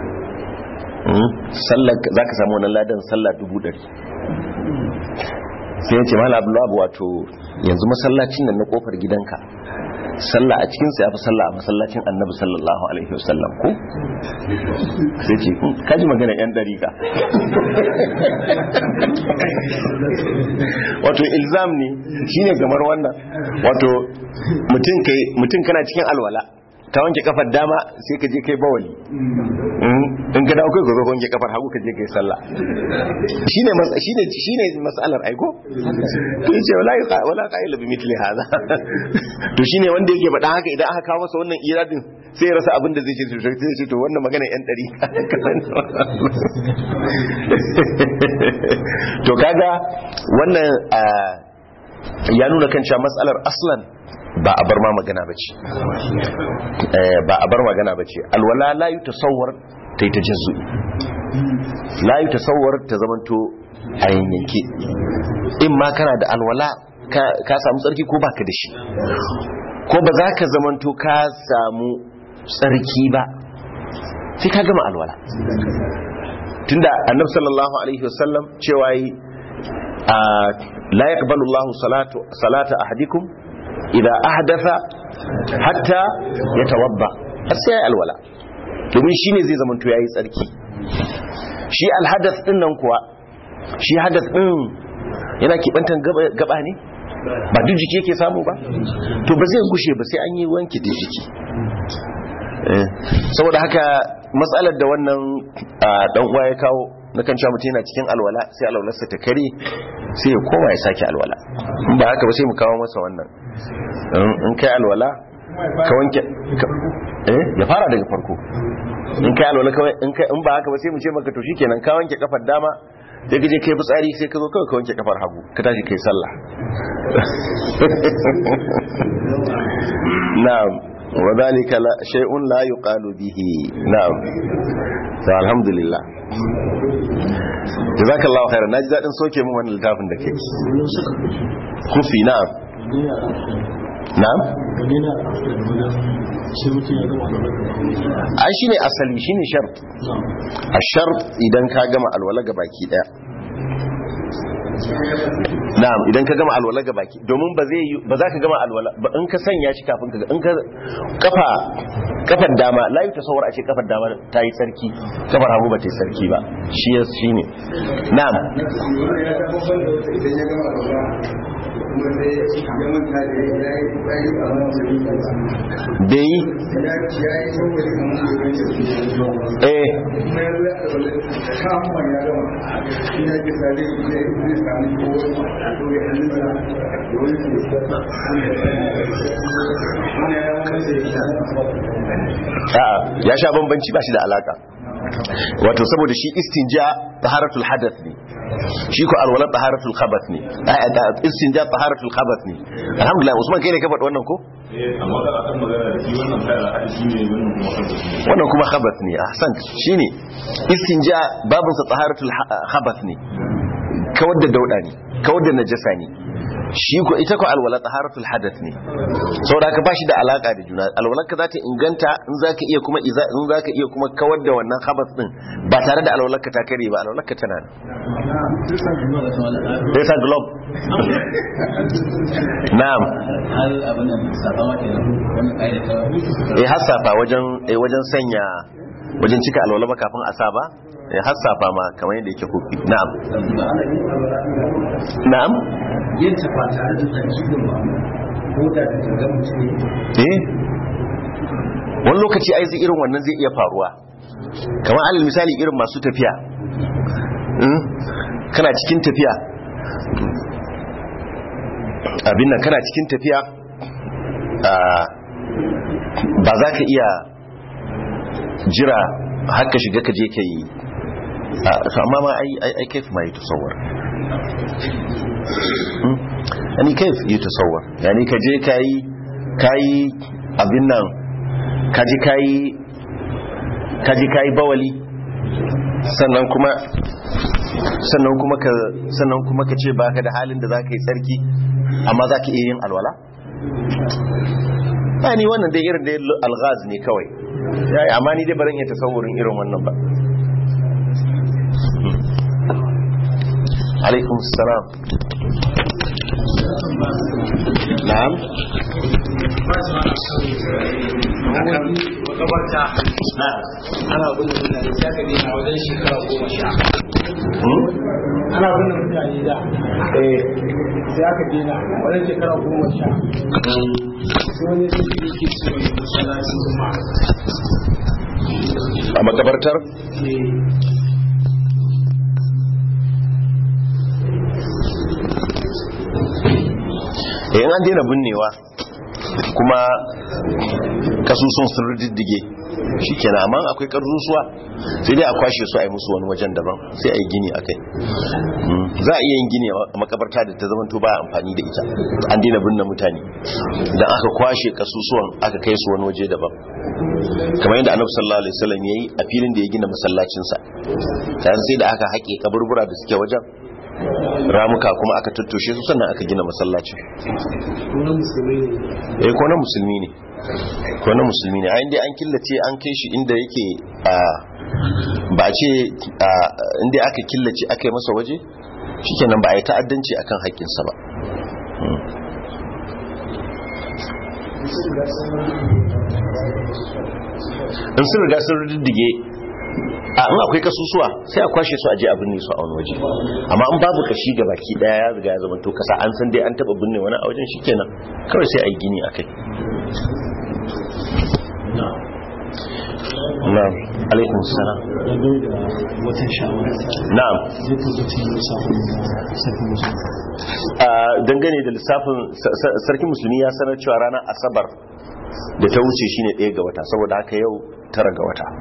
za ka samu wannan ladan sallah dubu ɗari sai ya ce mala abdullahi wato yanzu masallacin nan na kofar gidanka sallah a cikinsa ya fi sallah a masallacin annabi sallallahu alaihi wasallam ko sai ce kaji magana yan dariƙa wato ilzam ne shine kamar wannan wato mutum kana cikin alwala ka wanke kafar dama sai ka je kai bawali in ka dawo kai ka zo wanke kafar hagu ka je kai sallah shine shine shine mas'alar aiko to yace wala wala qa'ila bi mithli hada to shine wanda yake faɗa haka idan aka kawo masa wannan iradin sai ya rasa abin da zai ce sai ya ce to wannan magana yan dari to kaga wannan ya nuna kan cewa mas'alar aslan ba a bar ma magana ba ce ba a bar magana ba ce alwala la yi tasawar ta yi ta jazu la yi tasawar ta zamanto a yanyanke in ma kana da alwala ka samu tsarki ko baka da shi ko ba za ka zamanto ka samu tsarki ba sai ka gama alwala tunda annab sallallahu alaihi wasallam cewa yi la yaqbalu Allahu salatu salata ahadikum idan ahdatha hatta ya tawabba har sai ya alwala domin shine zai zama to yayi tsarki shi alhadath din nan kuwa shi hadath din yana kibantan gaba ne ba duk jiki yake samu ba to ba zai gushe ba sai an yi wanki da jiki saboda haka matsalar da wannan dan uwa ya kawo na kan cewa mutum yana cikin alwala sai alwalarsa ta kare sai ya koma ya sake alwala in ba haka ba sai mu kawo masa wannan in kai alwala ka wanke eh ya fara daga farko in kai alwala kawai in kai in ba haka ba sai mu ce maka to shikenan ka wanke kafar dama sai ka je kai fitsari sai ka zo kawai ka wanke kafar hagu ka tashi kai sallah na'am wa dhalika la shay'un la yuqalu bihi na'am to alhamdulillah jazakallahu khairan naji dadin soke min wannan littafin da kai kufi na'am na'am ai shine asali shine shart ashart idan ka gama alwala ga baki daya na'am idan ka gama alwala ga baki domin ba zai ba za ka gama alwala ba in ka sanya shi kafin ka in ka kafa kafar dama la yi tasawar a ce kafar dama ta yi sarki kafar hagu ba ta yi sarki ba shi ya shi ne na'am bai yi eh a'a ya sha bambanci ba shi da alaka wato saboda shi istinja taharatul hadath ne shi ko alwala taharatul khabath ne istinja taharatul khabath ne alhamdulillah usman kai ne ka faɗi wannan ko amma da akan magana da shi wannan kai alhaji shi ne wannan kuma khabath ne wannan kuma khabath ne ahsan shine istinja babun sa taharatul khabath ne kawar da dauda ne kawar da najasa ne shi ko ita ko alwala taharatul hadath ne saboda ka bashi da alaka da juna alwala ka zata inganta in zaka iya kuma iza in zaka iya kuma kawar da wannan khabath din ba tare da alwala ka ta kare ba alwala ka tana sai sa globe na'am hal abin nan safa ma kenan wannan kaida ta eh hasafa wajen eh wajen sanya wajen cika alwala ba kafin a sa ba eh hasafa ma kamar yadda yake kofi na'am na'am yin ta ba tare da tsarkin ba ko da da ga mutum eh wani lokaci ai zai irin wannan zai iya faruwa kamar alal misali irin masu tafiya Mm? kana cikin tafiya abin nan kana cikin tafiya ah, ba za ka iya jira haka shiga ka je ka yi ah, to amma ma ai ai ai kaif ma yi tasawwar Mm? yani kaif yi tasawwar yani ka je ka yi ka yi abin nan ka je ka yi ka je ka yi bawali sannan kuma sannan kuma ka sannan kuma ka ce baka da halin da za ka yi tsarki amma za ka iya yin alwala ba ni wannan dai irin da alghaz ne kawai ya yi amma ni dai baran iya tasawurin irin wannan ba alaikum salam na'am makabarta ana gudun mutane sai aka daina wajen shekara goma sha Hmm? ana gudun mutane da eh sai aka daina wajen shekara goma sha sai wani sai shi yake cewa ne masallacin kuma a makabartar eh in an daina binnewa kuma kasusun sun riddige shi kenan amma akwai karzusuwa sai dai a kwashe su a yi musu wani wajen daban sai a yi gini a kai za a iya yin gini a makabarta da ta zamanto ba amfani da ita an daina binne mutane idan aka kwashe kasusuwan aka kai su wani waje daban kamar yadda annabi sallallahu alaihi wasallam yayi a filin da ya gina masallacinsa dan sai da aka haƙe kaburbura da suke wajen ramuka kuma aka tattoshe su sannan aka gina masallacin wani musulmi ne eh ko na musulmi ne ko na musulmi ne a inda an killace an kai shi inda yake a ba a ce a inda aka killace aka yi masa waje shikenan ba a yi ta'addanci akan haƙƙinsa ba in sun riga sun riddige a in akwai kasusuwa sai a kwashe su a je a binne su a wani waje amma in babu kashi ga baki daya ya riga ya zama to kasa an san dai an taba binne wani a wajen shikenan kawai sai a yi gini akai na'am alaikum salam watan shawara na'am zai tabbaci lissafin sarki musulmi a dangane da lissafin sa- sa- sarkin musulmi ya sanar cewa ranar asabar da ta wuce shine ɗaya ga wata saboda haka yau tara ga wata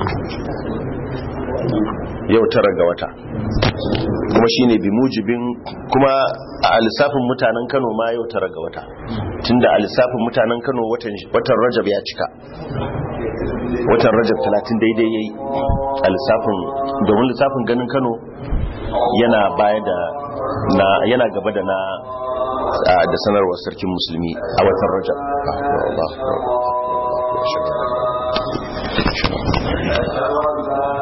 yau tara ga wata kuma shine bi mujibin kuma a lissafin mutanen Kano ma yau tara ga wata tunda a lissafin mutanen Kano watan watan Rajab ya cika watan Rajab 30 daidai yayi a lissafin domin lissafin ganin Kano yana baya da na yana gaba da na a- da sanarwar sarkin musulmi a watan Rajab Allah Allah Allah